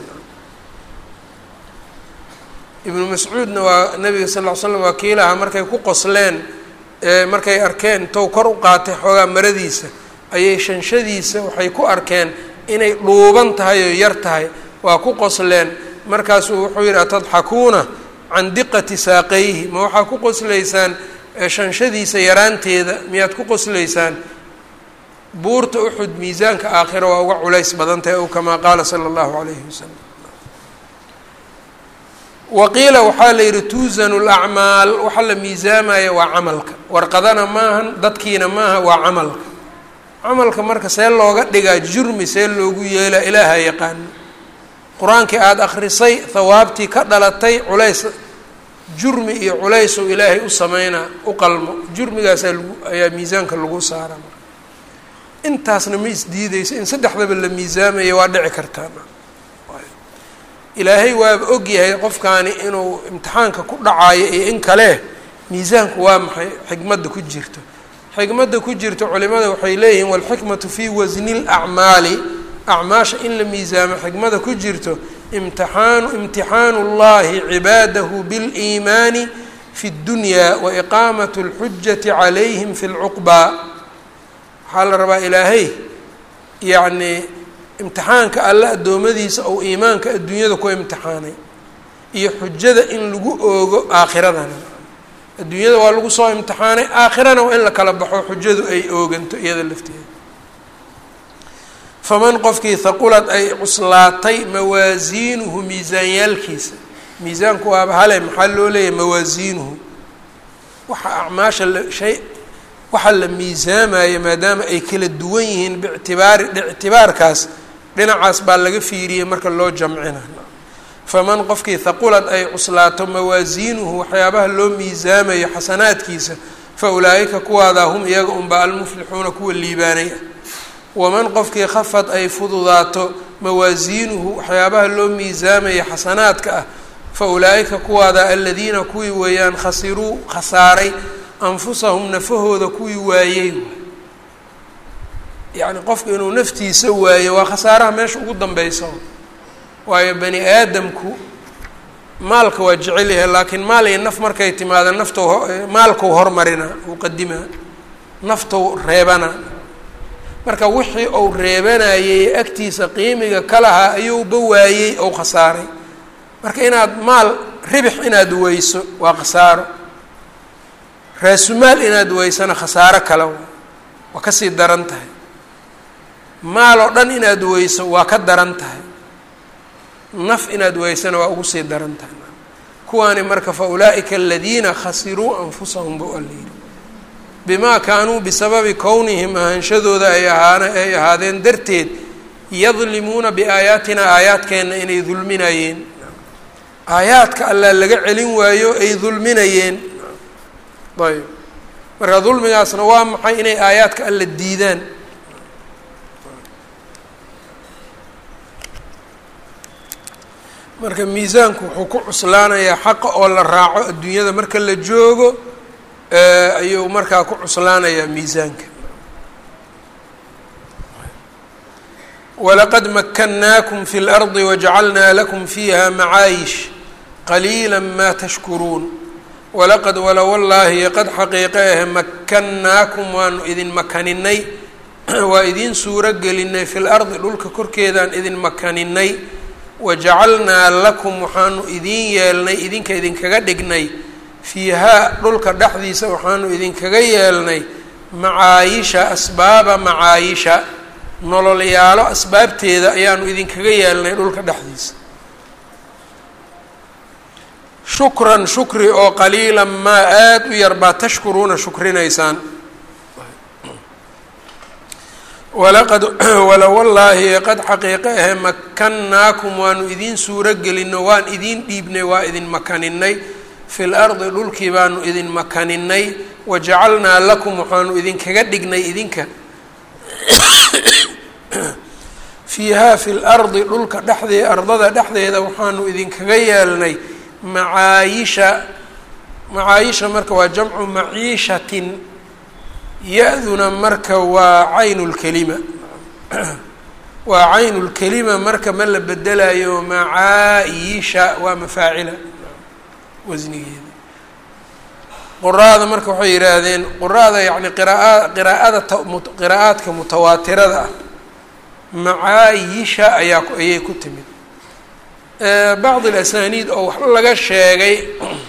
ibnu mascuudna waa nabiga sal ll ly slam waa kiilaha markay ku qosleen markay arkeen tow kor u qaatay xoogaa maradiisa ayay shanshadiisa waxay ku arkeen inay dhuuban tahay oo yar tahay waa ku qosleen markaasuu wuxuu yidhi atadxakuuna can diqati saaqayhi ma waxaa ku qoslaysaan shanshadiisa yaraanteeda miyaad ku qoslaysaan buurta uxud miisaanka aakhira waa uga culays badan tahay ow kamaa qaala sala allahu calayhi wasalam waqiila waxaa la yidhi tuusanu lacmaal waxa la miisaamaya waa camalka warqadana maahan dadkiina maaha waa camalka camalka marka see looga dhigaa jurmi see loogu yeelaa ilaaha yaqaano qur-aankii aada akrisay hawaabtii ka dhalatay culays jurmi iyo culaysu ilaahay u sameynaa u qalmo jurmigaasaa lagu ayaa miisaanka lagu saara marka intaasna ma isdiideyso in saddexdaba la miisaamaya waa dhici kartaa ilaahay waaba og yahay qofkaani inuu imtixaanka ku dhacayo iyo in kale miisaanku waa maxay xikmadda ku jirto xikmadda ku jirto culimada waxay leeyihiin walxikmatu fii wasni lacmaali acmaasha in la miisaamo xikmada ku jirto imtixaanu imtixaanu اllahi cibaadahu biliimaani fi اddunya wa iqaamat اlxujati calayhim fi lcuqbaa waxaa la rabaa ilaahay yacni imtixaanka alle addoommadiisa ou iimaanka adduunyada ku imtixaanay iyo xujada in lagu oogo aakhiradana adduunyada waa lagu soo imtixaanay aakhirana waa in la kala baxo xujadu ay ooganto iyada lafteeda faman qofkii haqulad ay cuslaatay mawaasiinuhu miisaanyaalkiisa miisaanku waaba hale maxaa loo leeyahay mawaasiinuhu waxa acmaasha la shay waxa la miisaamaya maadaama ay kala duwan yihiin bictibaari ictibaarkaas dhinacaas baa laga fiiriyey marka loo jamcina faman qofkii haqulad ay cuslaato mawaasiinuhu waxyaabaha loo miisaamayo xasanaadkiisa fa ulaa'ika kuwaadaa hum iyaga unba almuflixuuna kuwa liibaanay ah waman qofkii khafad ay fududaato mawaasiinuhu waxyaabaha loo miisaamaya xasanaadka ah fa ulaa'ika kuwaadaa aladiina kuwii weeyaan khasiruu khasaaray anfusahum nafahooda kuwii waayey yacni qofku inuu naftiisa waayo waa khasaaraha meesha ugu dambeysa waayo bani aadamku maalka waa jecel yahay laakiin maal iyo naf markay timaada naftou maalkau hormarina uu qadimaa naftou reebana marka wixii uu reebanayay agtiisa qiimiga ka lahaa ayuuba waayey ou khasaaray marka inaad maal ribix inaad weyso waa khasaaro raasumaal inaad weysana khasaaro kale waa kasii daran tahay maal oo dhan inaad weyso waa ka daran tahay naf inaad weysana waa ugu sii daran tahay kuwaani marka fa ulaa'ika aladiina khasiruu anfusahum bu alayidhi bimaa kaanuu bisababi kownihim ahaanshadooda ay ahaan ay ahaadeen darteed yadlimuuna biaayaatina aayaadkeenna inay dulminayeen aayaadka allaa laga celin waayo ay dulminayeen ayb marka dulmigaasna waa maxay inay aayaadka alla diidaan marka miisaanku wuxuu ku cuslaanayaa xaqa oo la raaco adduunyada marka la joogo ayuu markaa ku cuslaanayaa miisaanka walaqad makannaakum fi اlardi wajacalnaa lakum fiiha macaayish qaliila maa tashkuruun walaqad wala wallaahi qad xaqiiqe ahe makannaakum waanu idin makaninay waa idiin suuro gelinay fi lardi dhulka korkeedaan idin makaninay wajacalnaa lakum waxaanu idiin yeelnay idinka idinkaga dhignay fiihaa dhulka dhexdiisa waxaanu idinkaga yeelnay macaayisha asbaaba macaayisha nololyaalo asbaabteeda ayaanu idinkaga yeelnay dhulka dhexdiisa shukran shukri oo qaliilan maa aada u yar baa tashkuruuna shukrinaysaan walaqad wala wallaahi qad xaqiiqe ahe makannaakum waanu idiin suuro gelino waan idiin dhiibnay waa idin makaninay fi lardi dhulkii baanu idin makaninay wajacalnaa lakum waxaanu idinkaga dhignay idinka fiihaa fi lardi dhulka dhexdee ardada dhexdeeda waxaanu idinkaga yeelnay macaayisha macaayisha marka waa jamcu maciishatin ya-duna marka waa caynu lkelima waa caynu lkelima marka ma la bedelayo macaayisha waa mafaacila wasnigeeda quraada marka waxay yidhaahdeen quraada yacni qiraa qiraa'ada qiraa'aadka mutawaatirada ah macaayisha ayaa ayay ku timid bacd alasaniid oo wax laga sheegay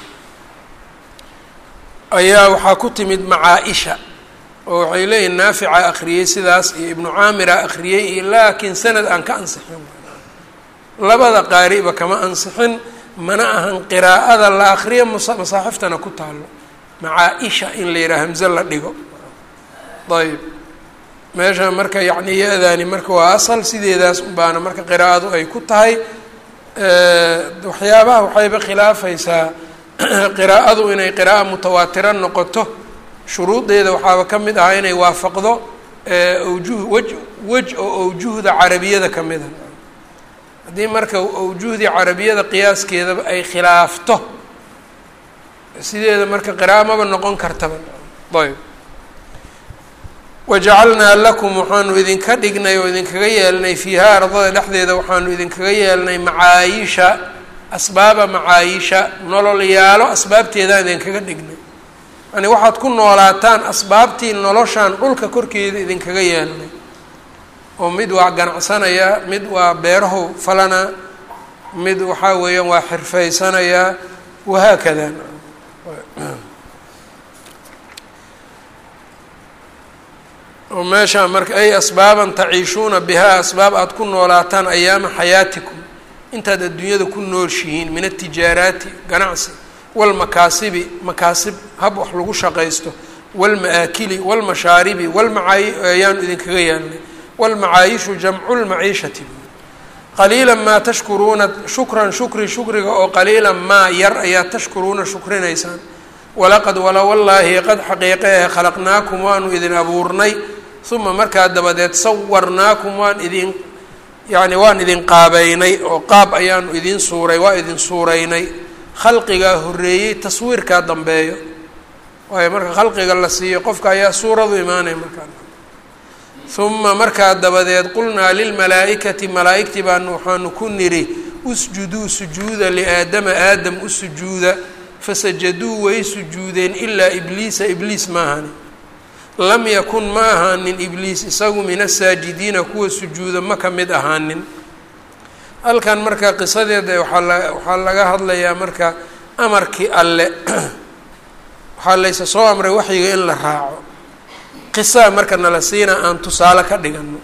ayaa waxaa ku timid macaa-isha oo waxay leeyihin naafica akhriyey sidaas iyo ibnu caamira akhriyey iyo laakiin sanad aan ka ansixin labada qaariba kama ansixin mana ahan qiraa'ada la akriyo masaaxiftana ku taalo macaa-isha in la yidhaha hamze la dhigo ayb meesha marka yacni ya-daani marka waa asal sideedaas unbaana marka qiraa'adu ay ku tahay waxyaabaha waxayba khilaafaysaa qiraa'adu inay qiraa'o mutawaatiro noqoto shuruudeeda waxaaba ka mid ahaa inay waafaqdo awjuh wej wej oo awjuhda carabiyada ka mida haddii marka awjuhdii carabiyada qiyaaskeedaba ay khilaafto sideeda marka qiraa'o maba noqon kartaba ayb wajacalnaa lakum waxaanu idinka dhignay oo idinkaga yeelnay fiihaa ardada dhexdeeda waxaanu idinkaga yeelnay macaayisha asbaaba macaayisha nololyaalo asbaabteedaan idinkaga dhignay yani waxaad ku noolaataan asbaabtii noloshaan dhulka korkeeda idinkaga yeelnay oo mid waa ganacsanayaa mid waa beerahu falanaa mid waxaa weeyaan waa xirfaysanayaa wahaakada oo meeshaa marka ay asbaaban taciishuuna bihaa asbaab aada ku noolaataan ayaama xayaatikum intaad adduunyada ku nooshihiin min atijaaraati ganacsi walmakaasibi makaasib hab wax lagu shaqaysto walma-aakili walmashaaribi walmacaayi ayaanu idinkaga yeelnay walmacaayishu jamcu lmaciishati qaliilan maa tashkuruuna shukran shukri shukriga oo qaliilan maa yar ayaa tashkuruuna shukrinaysaan walaqad wala wallaahi qad xaqiiqeehe khalaqnaakum waanu idin abuurnay uma markaa dabadeed sawarnaakum waan idin yacni waan idin qaabeynay oo qaab ayaanu idin suuray waa idin suuraynay khalqigaa horreeyey taswiirkaa dambeeyo waayo marka khalqiga la siiyo qofka ayaa suuradu imaanaya markaa uma markaa dabadeed qulnaa lilmalaa'ikati malaa'igtii baanu waxaanu ku nidhi usjuduu sujuuda liaadama aadam u sujuuda fasajaduu way sujuudeen ilaa ibliisa ibliis maahani lam yakun ma ahaanin ibliis isagu min asaajidiina kuwa sujuuda ma ka mid ahaanin halkan marka qisadeeda waaa la waxaa laga hadlayaa marka amarkii alle waxaa laysa soo amray waxyiga in la raaco qisaa marka nala siina aan tusaale ka dhigano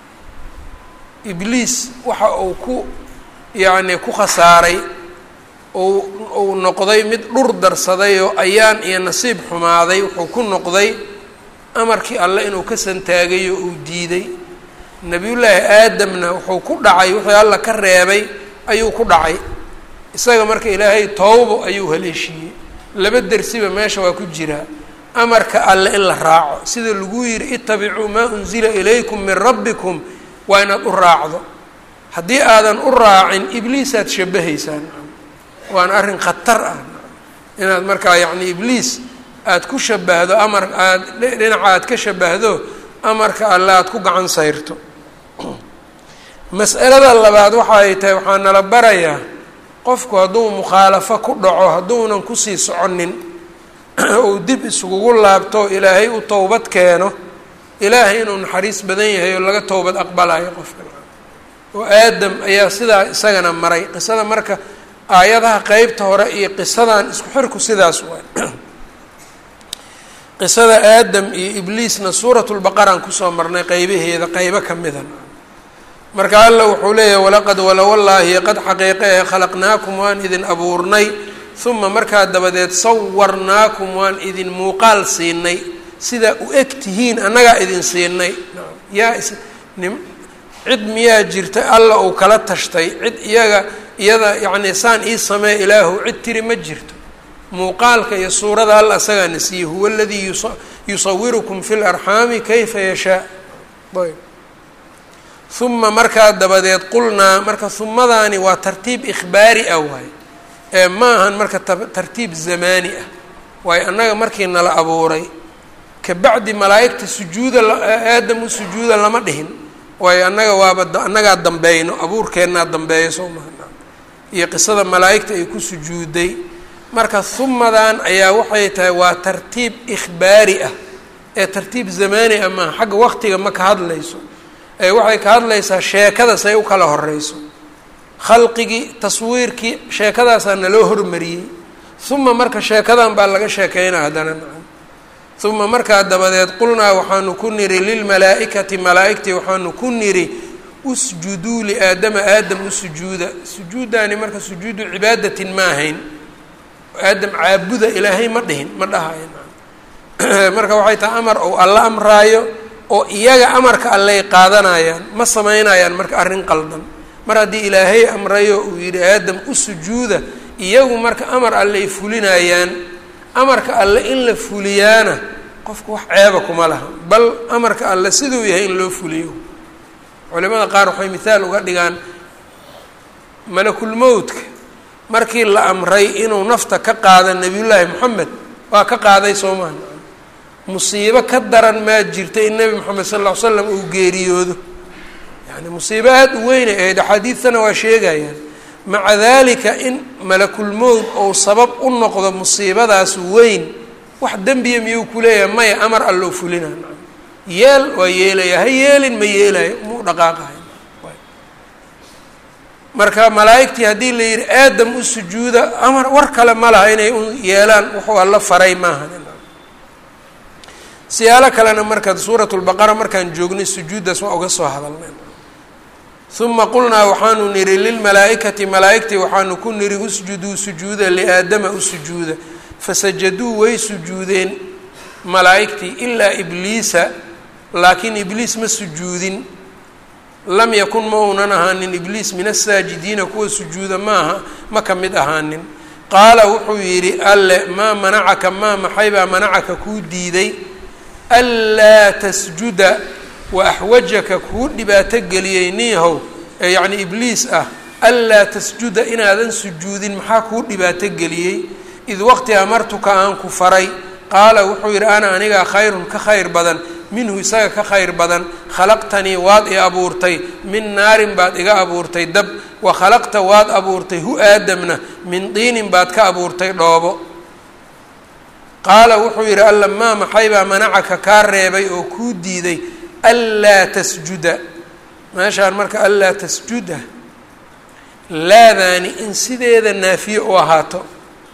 ibliis waxa uu ku yacni ku khasaaray ou uu noqday mid dhur darsaday oo ayaan iyo nasiib xumaaday wuxuu ku noqday amarkii alle inuu ka santaagay oo uu diiday nebiyullaahi aadamna wuxuu ku dhacay wixii alla ka reebay ayuu ku dhacay isaga marka ilaahay towbo ayuu haleeshiiyey laba dersiba meesha waa ku jiraa amarka alle in la raaco sida lagu yidhi itabicuu maa unzila ilaykum min rabbikum waa inaad u raacdo haddii aadan u raacin ibliisaad shabahaysaan waana arrin khatar ah inaad markaa yacni ibliis aada ku shabahdo amar aada dhinaca aad ka shabahdo amarka alle aada ku gacan sayrto mas'alada labaad waxa ay tahay waxaa nala barayaa qofku hadduu mukhaalafo ku dhaco hadduunan kusii soconin uu dib iskugu laabto ilaahay u towbad keeno ilaahay inuu naxariis badan yahay oo laga towbad aqbalayo qofka oo aadam ayaa sidaa isagana maray qisada marka aayadaha qeybta hore iyo qisadan isku xirku sidaas waay qisada aadam iyo ibliisna suuratulbaqaraan kusoo marnay qeybaheeda qeybo ka mida marka alla wuxuu leeyahay walaqad walowallaahi qad xaqiiqe ee khalaqnaakum waan idin abuurnay uma markaa dabadeed sawarnaakum waan idin muuqaal siinay sidaa u eg tihiin annagaa idin siinay yaa nim cid miyaa jirta alla uu kala tashtay cid iyaga iyada yacnii saan ii samee ilaahu cid tiri ma jirto muuqaalka iyo suurada alla asagaana siiyey huwa aladii yusawirukum fi larxaami kayfa yashaa ayb uma markaa dabadeed qulnaa marka humadaani waa tartiib ikhbaari ah waay ee ma ahan marka tartiib zamaani ah waayo annaga markii nala abuuray kabacdi malaa'igta sujuuda aadam u sujuuda lama dhihin waayo annaga waaba annagaa dambeeyno abuurkeennaa dambeeya soo maha iyo qisada malaa'igta ay ku sujuuday marka humadan ayaa waxay tahay waa tartiib ikhbaari ah ee tartiib zamaani ah maaha xagga waqtiga ma ka hadlayso ee waxay ka hadlaysaa sheekada say u kala horeyso khalqigii taswiirkii sheekadaasaa naloo hormariyey uma marka sheekadan baa laga sheekeynaa haddana nacam uma markaa dabadeed qulnaa waxaanu ku niri lilmalaa'ikati malaa'igtii waxaanu ku niri usjuduu liaadama aadam u sujuuda sujuuddaani marka sujuudu cibaadatin ma ahayn aadam caabuda ilaahay ma dhihin ma dhahayo marka waxay tahay amar ou alla amraayo oo iyaga amarka allay qaadanayaan ma samaynayaan marka arrin qaldan mar haddii ilaahay amrayo uu yidhi aadam u sujuuda iyagu marka amar allay fulinayaan amarka alle in la fuliyaana qofku wax ceeba kuma laha bal amarka alle siduu yahay in loo fuliyo culimada qaar waxay mithaal uga dhigaan malakulmowdka markii la amray inuu nafta ka qaada nebiyullaahi moxamed waa ka qaaday soo maha musiibo ka daran maa jirta in nebi moxamed sal ll ly slam uu geeriyoodo yani musiibo aada u weynay ahayd axaadiidtana waa sheegayaan maca dalika in malakulmowd ou sabab u noqdo musiibadaas weyn wax dembiya miyuu ku leeyahay maya amar alloo fulina yeel waa yeelaya ha yeelin ma yeelayo muu dhaqaaqahay marka malaa'igtii haddii la yidhi aadam u sujuuda amar war kale ma laha inay u yeelaan wuxuu alla faray maaha siyaalo kalena marka suurat lbaqara markaan joognay sujuuddaas waa uga soo hadalnay uma qulnaa waxaanu nidhi lilmalaa'ikati malaa'igtii waxaanu ku nidhi usjuduu sujuuda liaadama u sujuuda fasajaduu way sujuudeen malaa'igtii ilaa ibliisa laakiin ibliis ma sujuudin lam yakun ma uunan ahaanin ibliis min asaajidiina kuwa sujuuda maaha ma ka mid ahaanin qaala wuxuu yidhi alle maa manacaka maa maxaybaa manacaka kuu diiday anlaa tasjuda wa axwajaka kuu dhibaato geliyey niihow ee yacni ibliis ah anlaa tasjuda inaadan sujuudin maxaa kuu dhibaato geliyey id waqti amartuka aan ku faray qaala wuxuu yidhi ana anigaa khayrun ka khayr badan minhu isaga ka khayr badan khalaqtanii waad i abuurtay min naarin baad iga abuurtay dab wa khalaqta waad abuurtay hu aadamna min diinin baad ka abuurtay dhoobo qaala wuxuu yidhi alla maa maxaybaa manacaka kaa reebay oo kuu diiday anlaa tasjuda meeshaan marka anlaa tasjuda laadaani in sideeda naafiye u ahaato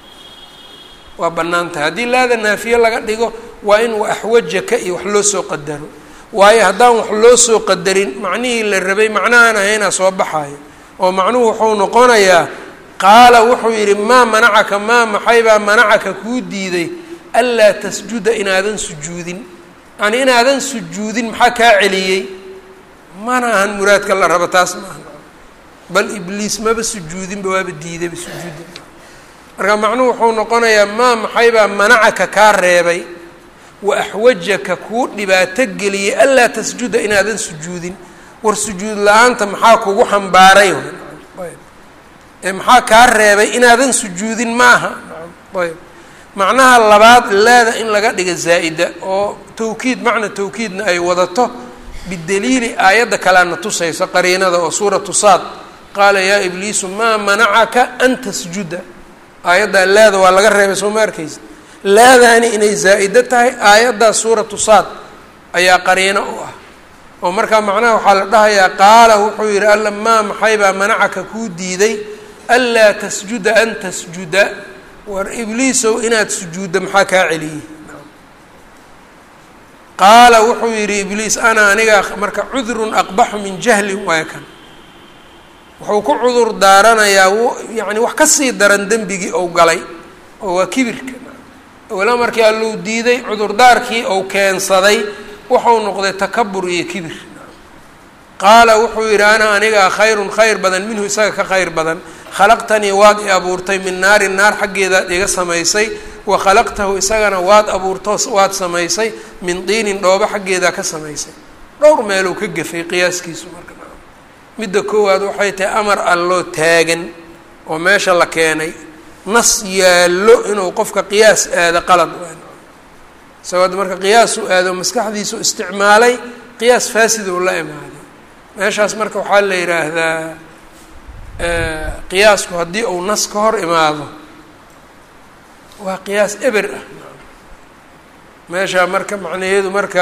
waa bannaan tahay haddii laada naafiye laga dhigo waa in wa axwajaka iyo wax loo soo qadaro waayo haddaan wax loo soo qadarin macnihii la rabay macnahaan ahaynaa soo baxaayo oo macnuhu wuxuu noqonayaa qaala wuxuu yidhi maa manacaka maa maxaybaa manacaka kuu diiday anlaa tasjuda inaadan sujuudin yani inaadan sujuudin maxaa kaa celiyey mana ahan muraadka la rabo taas maaha bal ibliis maba sujuudinba waaba diidayba sujuudda marka macnuhu wuxuu noqonayaa maa maxaybaa manacaka kaa reebay wa axwajaka kuu dhibaato geliyey anlaa tasjuda inaadan sujuudin war sujuud la-aanta maxaa kugu xambaaray ee maxaa kaa reebay inaadan sujuudin maaha ayb macnaha labaad laada in laga dhiga zaa'ida oo tawkiid macna tawkiidna ay wadato bidaliili aayadda kaleana tusayso qariinada oo suuratu saad qaala yaa ibliisu maa manacaka an tasjuda aayaddaa laada waa laga reebay soo ma arkaysa laadaani inay zaa-ido tahay aayaddaa suuratu saad ayaa qariino u ah oo markaa macnaha waxaa la dhahayaa qaala wuxuu yidhi alla maa maxaybaa manacaka kuu diiday anlaa tasjuda an tasjuda war ibliisow inaad sujuudda maxaa kaa celiyey qaala wuxuu yidhi ibliis ana aniga marka cudrun aqbaxu min jahlin waay kan wuxuu ku cudur daaranayaa yacni wax kasii daran dembigii ou galay oo waa kibirka wala markii alluu diiday cudurdaarkii ou keensaday wuxuu noqday takabur iyo kibir qaala wuxuu yidhi ana anigaa khayrun khayr badan minhu isaga ka khayr badan khalaqtanii waad i abuurtay min naarin naar xaggeedaad iga samaysay wa khalaqtahu isagana waad abuurto waad samaysay min diinin dhoobo xaggeedaa ka samaysay dhowr meeluu ka gefay qiyaaskiisu marka midda koowaad waxay tahay amar alloo taagan oo meesha la keenay nas yaallo inuu qofka qiyaas aado qalad isagoo marka qiyaasu aado maskaxdiisu isticmaalay qiyaas faasid uu la imaaday meeshaas marka waxaa la yidhaahdaa qiyaasku haddii uu nas ka hor imaado waa qiyaas eber ah meesha marka macnaheedu marka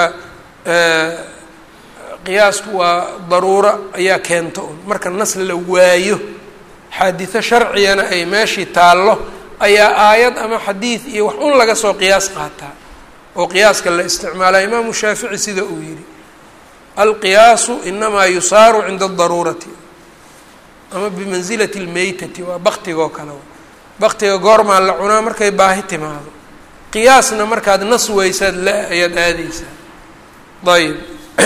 qiyaasku waa daruuro ayaa keento un marka nas la waayo xaadiso sharcigana ay meeshii taallo ayaa aayad ama xadiid iyo wax un laga soo qiyaas qaataa oo qiyaaska la isticmaalaa imaamu shaafici sida uu yidhi alqiyaasu inamaa yusaaru cinda adaruurati ama bimansilati lmeytati waa baktigoo kale baktiga goormaa la cunaa markay baahi timaado qiyaasna markaad nas weysaad la ayaad aadeysaa ayb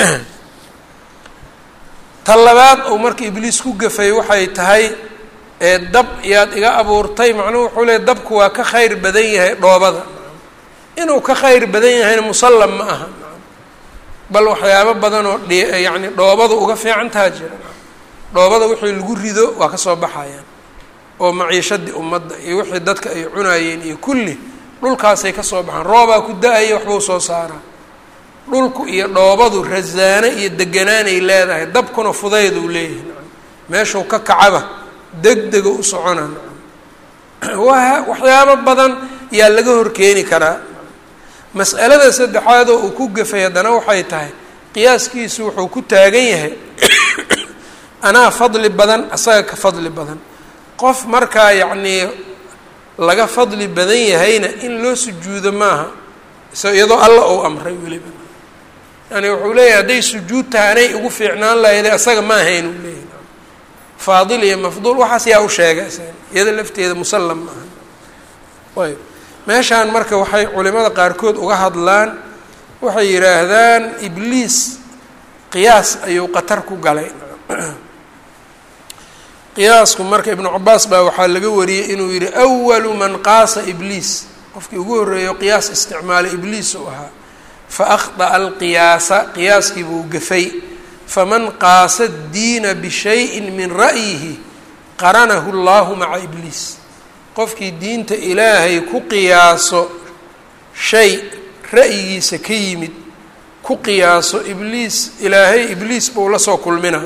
ta labaad ou marka ibliis ku gafay waxay tahay ee dab yaad iga abuurtay macnuhu wuxuu leey dabku waa ka khayr badan yahay dhoobada inuu ka khayr badan yahayna musallam ma aha bal waxyaabo badan oo dh yacni dhoobada uga fiicantaha jira dhoobada wixii lagu rido waa ka soo baxayaan oo maciishadii ummadda iyo wixii dadka ay cunaayeen iyo kulli dhulkaasay ka soo baxaan roobaa ku da-aya waxbuu soo saaraa dhulku iyo dhoobadu rasaano iyo deganaanay leedahay dabkuna fudayduu leeyahay meeshuu ka kacaba deg dega u socona waa waxyaabo badan yaa laga horkeeni karaa mas'alada saddexaadoo uu ku gafay haddana waxay tahay qiyaaskiisu wuxuu ku taagan yahay anaa fadli badan asaga ka fadli badan qof markaa yacnii laga fadli badan yahayna in loo sujuudo maaha is iyadoo alla ou amray weliba yani wuxuu leeyahay hadday sujuud tahay anay ugu fiicnaan lahayde asaga ma ahayn uu leeyahay faadil iyo mafduul waxaas yaa u sheega isaga iyada lafteeda musallam maaha ayb meeshaan marka waxay culimada qaarkood uga hadlaan waxay yidhaahdaan ibliis qiyaas ayuu qatar ku galay qiyaasku marka ibnu cabaas baa waxaa laga wariyey inuu yihi awalu man qaasa ibliis qofkii ugu horreeyo qiyaas isticmaalay ibliis uu ahaa fa akhda'a alqiyaasa qiyaaskii buu gafay faman qaasa diina bishayin min ra'yihi qaranahu llahu maca ibliis qofkii diinta ilaahay ku qiyaaso shay ra'yigiisa ka yimid ku qiyaaso ibliis ilaahay ibliis buu la soo kulminaa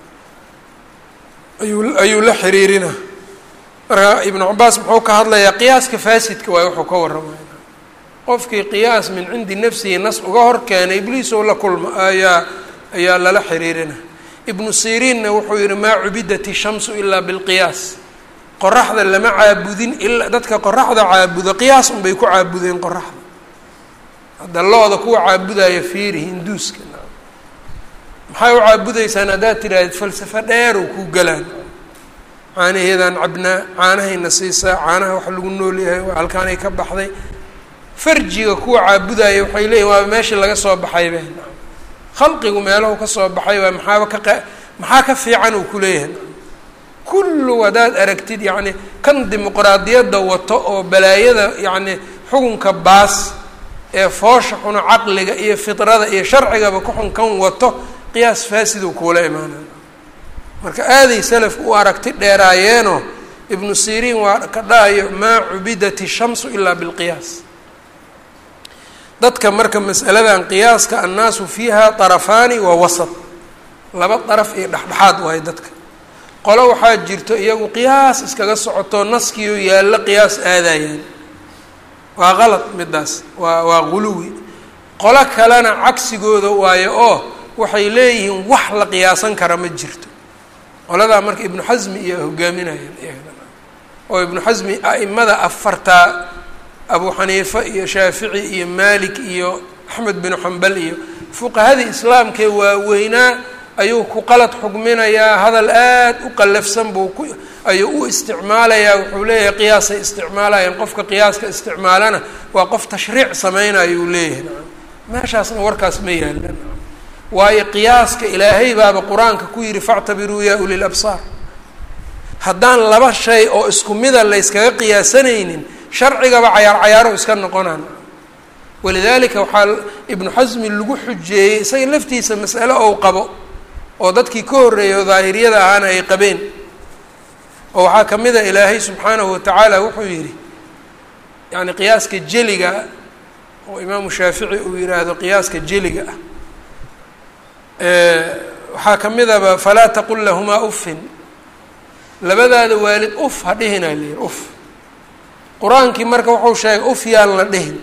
ayuu ayuu la xiriirinaa marka ibnu cabaas muxuu ka hadlayaa qiyaaska faasidka waay wuxuu ka warramaya qofkii qiyaas min cindi nafsihi nas uga hor keenay ibliis oo la kulma ayaa ayaa lala xiriirina ibnu siriinna wuxuu yihi maa cubidat ishamsu ilaa bilqiyaas qoraxda lama caabudin ilaa dadka qoraxda caabudo qiyaas unbay ku caabudeen qoraxda hadda looda kuwa caabudaya fiiri hinduuska maxay u caabudaysaan haddaad tidhaahdeed falsafo dheer oo kuu galaan caanaheedaan cabnaa caanahayna siisaa caanaha wax lagu nool yahay halkaanay ka baxday farjiga kuwa caabudaya waxay leeyihin waaba meeshii laga soo baxaybe khalqigu meelahu ka soo baxay waa maxaaba ka maxaa ka fiican uu kuleeyahay kullu haddaad aragtid yacni kan dimuqraadiyadda wato oo balaayada yacni xukunka baas ee foosha xuno caqliga iyo fidrada iyo sharcigaba ku xun kan wato qiyaas faasiduu kuula imaanay marka aaday salafku u aragti dheeraayeenoo ibnu siriin waa ka dhahayo maa cubidat ishamsu ilaa bilqiyaas dadka marka masaladan qiyaaska annaasu fiiha طarafaani wa wasat laba daraf iyo dhexdhexaad waayo dadka qolo waxaa jirto iyagu qiyaas iskaga socoto naskiioo yaallo qiyaas aadayaan waa qalad midaas waa waa guluwi qolo kalena cagsigooda waayo oo waxay leeyihiin wax la qiyaasan kara ma jirto qoladaa marka ibnu xasmi iyo hogaaminayaan iyagana oo ibnu xasmi a'imada afartaa abu xaniifa iyo shaafici iyo maalik iyo axmed binu xambal iyo fuqahadii islaamkee waaweynaa ayuu ku qalad xugminayaa hadal aad u qallafsan buu ku ayuu u isticmaalayaa wuxuu leeyahay qiyaasay isticmaalayaan qofka qiyaaska isticmaalana waa qof tashriic sameynaya uu leeyahay nacam meeshaasna warkaas ma yaalan waayo qiyaaska ilaahay baaba qur-aanka ku yidhi factabiruu yaa ulil absaar haddaan laba shay oo isku mida layskaga qiyaasanaynin sharcigaba cayaar cayaaro iska noqonaan walidaalika waxaa ibnu xasmi lagu xujeeyey isaga laftiisa mas'ale ou qabo oo dadkii ka horreeyay oo daahiriyada ahaana ay qabeen oo waxaa ka mid a ilaahay subxaanahu watacaala wuxuu yidhi yacni qiyaaska jeliga oo imaamu shaafici uu yihaahdo qiyaaska jeliga ah waxaa ka midaba falaa taqul lahumaa uffin labadaada waalid uf ha dhihinaa la yihi uf qur-aankii marka wuxuu sheegay uf yaan la dhihin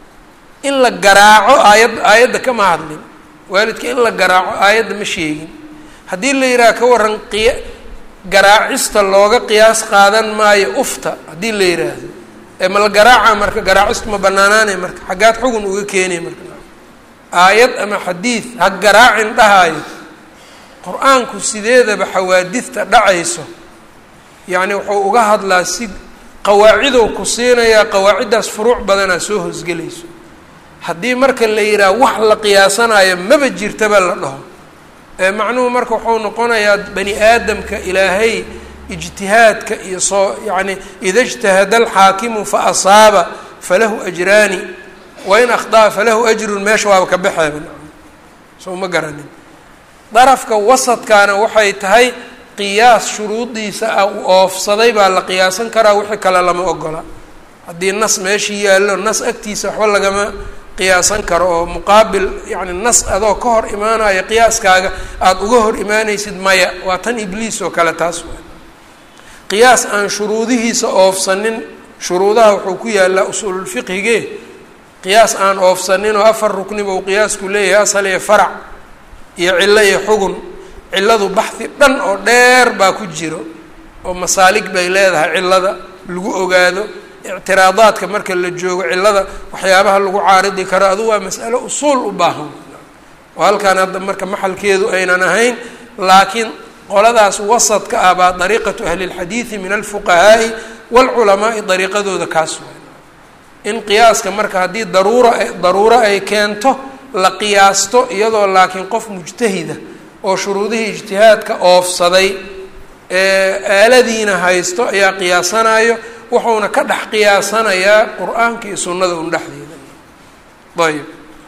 in la garaaco aayad aayadda kama hadlin waalidka in la garaaco aayadda ma sheegin haddii la yidhaha ka waran qiya garaacista looga qiyaas qaadan maayo ufta haddii la yidhaahdo ee ma la garaaca marka garaacistu ma banaanaanay marka xaggaad xugun uga keenay marka aayad ama xadiid ha garaacin dhahaayo qur-aanku sideedaba xawaadidta dhacayso yacni wuxuu uga hadlaa si qawaacidou ku siinayaa qawaaciddaas furuuc badanaa soo hoosgelayso haddii marka la yidhaha wax la qiyaasanayo maba jirtaba la dhaho ee macnuhu marka wuxuu noqonayaa bani aadamka ilaahay ijtihaadka iyo soo yacni ida ijtahada alxaakimu fa asaaba falahu ajraani wain akhdaa falahu ajrun meesha waaba ka baxeeba soo ma garanin darafka wasadkaana waxay tahay qiyaas shuruudiisa ah u oofsaday baa la qiyaasan karaa wixii kale lama ogola haddii nas meeshii yaallo nas agtiisa waxba lagama qiyaasan karo oo muqaabil yacni nas adoo ka hor imaanaya qiyaaskaaga aada uga hor imaanaysid maya waa tan ibliis oo kale taas waa qiyaas aan shuruudihiisa oofsanin shuruudaha wuxuu ku yaallaa usuululfiqhige qiyaas aan oofsanin oo afar rukniba uu qiyaasku leeyahay asal iyo farac iyo cillo iyo xugun cilladu baxhi dhan oo dheer baa ku jiro oo masaalig bay leedahay cillada lagu ogaado ictiraadaadka marka la joogo cillada waxyaabaha lagu caaridi karo adu waa mas'alo usuul u baahan oo halkaan hadda marka maxalkeedu aynan ahayn laakiin qoladaas wasadka ah baa dariiqatu ahli اlxadiidi min alfuqahaa'i wاlculamaai dariiqadooda kaas waay in qiyaaska marka haddii daruura daruuro ay keento la qiyaasto iyadoo laakiin qof mujtahida oo shuruudihii ijtihaadka oofsaday ee aaladiina haysto ayaa qiyaasanayo wuxuuna ka dhex qiyaasanayaa qur-aanka iyo sunnada un dhexdeeda ayb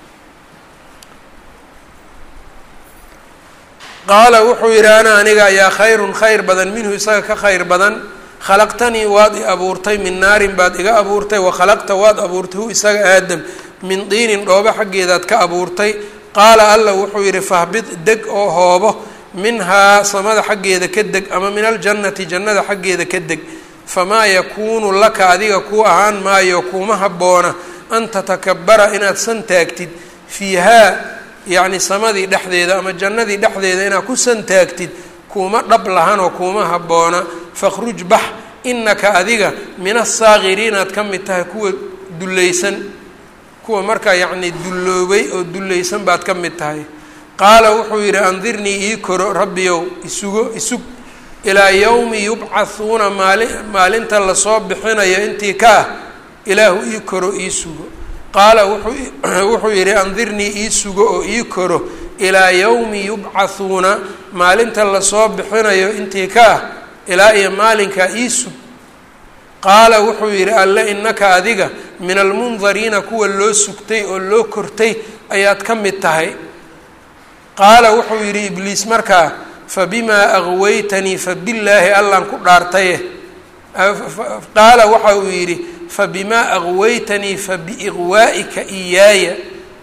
qaala wuxuu yidhi ana aniga ayaa khayrun khayr badan minhu isaga ka khayr badan khalaqtanii waad i abuurtay min naarin baad iga abuurtay wakhalaqta waad abuurtay hu isaga aadam min diinin dhoobo xaggeedaad ka abuurtay qaala alla wuxuu yidhi fahbid deg oo hoobo minhaa samada xaggeeda ka deg ama min aljannati jannada xaggeeda ka deg famaa yakuunu laka adiga kuu ahaan maayo kuuma habboona an tatakabara inaad san taagtid fiihaa yacni samadii dhexdeeda ama jannadii dhexdeeda inaad ku san taagtid kuuma dhab lahanoo kuuma habboona fakhruj bax inaka adiga min asaakiriinaad ka mid tahay kuwa dullaysan kuwa markaa yacni dulloobay oo dullaysan baad ka mid tahay qaala wuxuu yidhi andirnii ii koro rabbiyow isugo isug ilaa yowmi yubcathuuna maali maalinta lasoo bixinayo intii ka ah ilaahu ii koro ii sugo qaala wuxuu yidhi andirnii ii sugo oo ii koro ilaa yowmi yubcathuuna maalinta lasoo bixinayo intii ka ah ilaa iyo maalinkaa ii sug qaala wuxuu yidhi alle innaka adiga min almundariina kuwa loo sugtay oo loo kortay ayaad ka mid tahay qaala wuxuu yidhi ibliis markaa fabimaa aqwaytanii fabillaahi allaan ku dhaartaye qaala waxa uu yidhi fabimaa aqwaytanii fabiiqwaa'ika iyaaya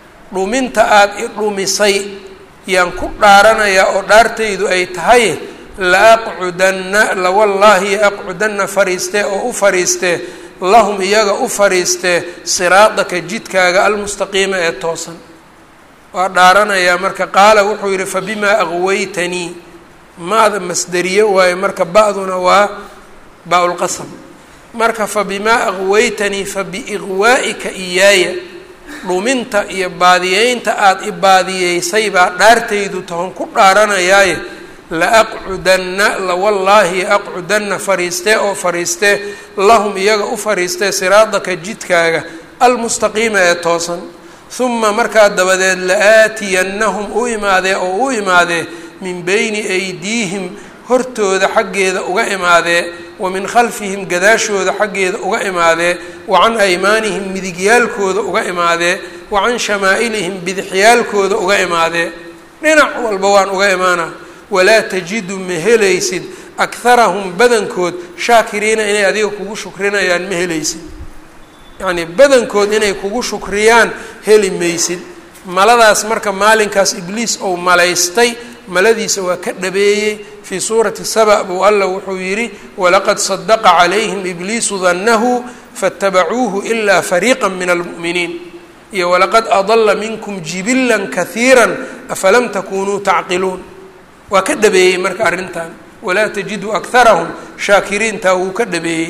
dhuminta aada i dhumisay yaan ku dhaaranayaa oo dhaartaydu ay tahay laaqcudanna lawallaahi aqcudanna fariistee oo u fariistee lahum iyaga u fariistee siraadaka jidkaaga almustaqiima ee toosan waa dhaaranayaa marka qaala wuxuu yidhi fabimaa aqwaytanii maada masderiye waaye marka ba-duna waa baa-ulqasam marka fabimaa aqwaytanii fabiiqwaa'ika iyaaya dhuminta iyo baadiyeynta aada i baadiyeysay baa dhaartaydu tahon ku dhaaranayaaye la aqcudanna lawallaahi aqcudanna fariistee oo fariistee lahum iyaga u fariistee siraadaka jidkaaga almustaqiima ee toosan huma markaa dabadeed la-aatiyannahum u imaadee oo u imaadee min beyni aydiihim hortooda xaggeeda uga imaadee wa min khalfihim gadaashooda xaggeeda uga imaadee wa can aymaanihim midigyaalkooda uga imaadee wa can shamaa'ilihim bidixyaalkooda uga imaadee dhinac walba waan uga imaanaa walaa tajidu ma helaysid akharahum badankood shaakiriina inay adiga kugu shukrinayaan ma helaysid yacnii badankood inay kugu shukriyaan heli maysid maladaas marka maalinkaas ibliis ou malaystay maladiisa waa ka dhabeeyey fii suurati saba buu alla wuxuu yidhi walaqad sadaqa calayhim ibliisu dannahu faاtabacuuhu ilaa fariiqa min almu'miniin iyo walaqad adala minkum jibilan kahiira afalam takunuu tacqiluun waa ka dhabeeyey marka arrintan walaa tajidu akharahum shaakiriintaa wuu ka dhabeeyey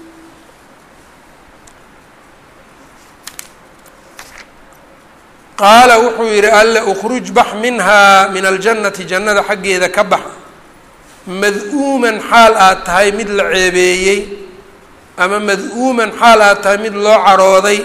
qaala wuxuu yidhi alle ukhruj bax minhaa min aljannati jannada xaggeeda ka bax mad-uuman xaal aad tahay mid la ceebeeyey ama mad-uuman xaal aad tahay mid loo carooday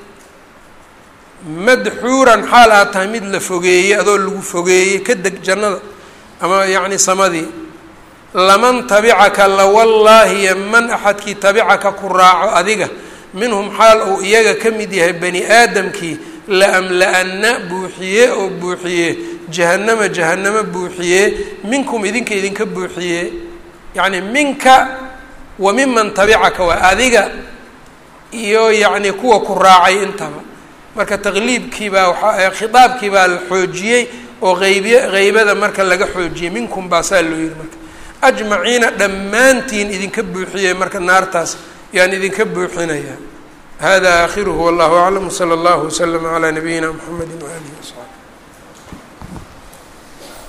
madxuuran xaal aad tahay mid la fogeeyey adoo lagu fogeeyey ka deg jannada ama yacni samadii laman tabicaka lawallaahi yaman axadkii tabicaka ku raaco adiga minhum xaal uu iyaga ka mid yahay bani aadamkii laamla-ana buuxiye oo buuxiye jahannama jahannamo buuxiye minkum idinka idinka buuxiye yacni minka wa miman tabicaka waa adiga iyo yacni kuwa ku raacay intaba marka taqliibkii baa waaa khitaabkii baa la xoojiyey oo qeybiy qeybada marka laga xoojiyey minkum baa saa loo yihi marka ajmaciina dhammaantiin idinka buuxiyey marka naartaas yaan idinka buuxinaya hada aakhiruhu wallahu aclam wsala allahu waslama calaa nabiyina mxamedi waalihi wasaxbi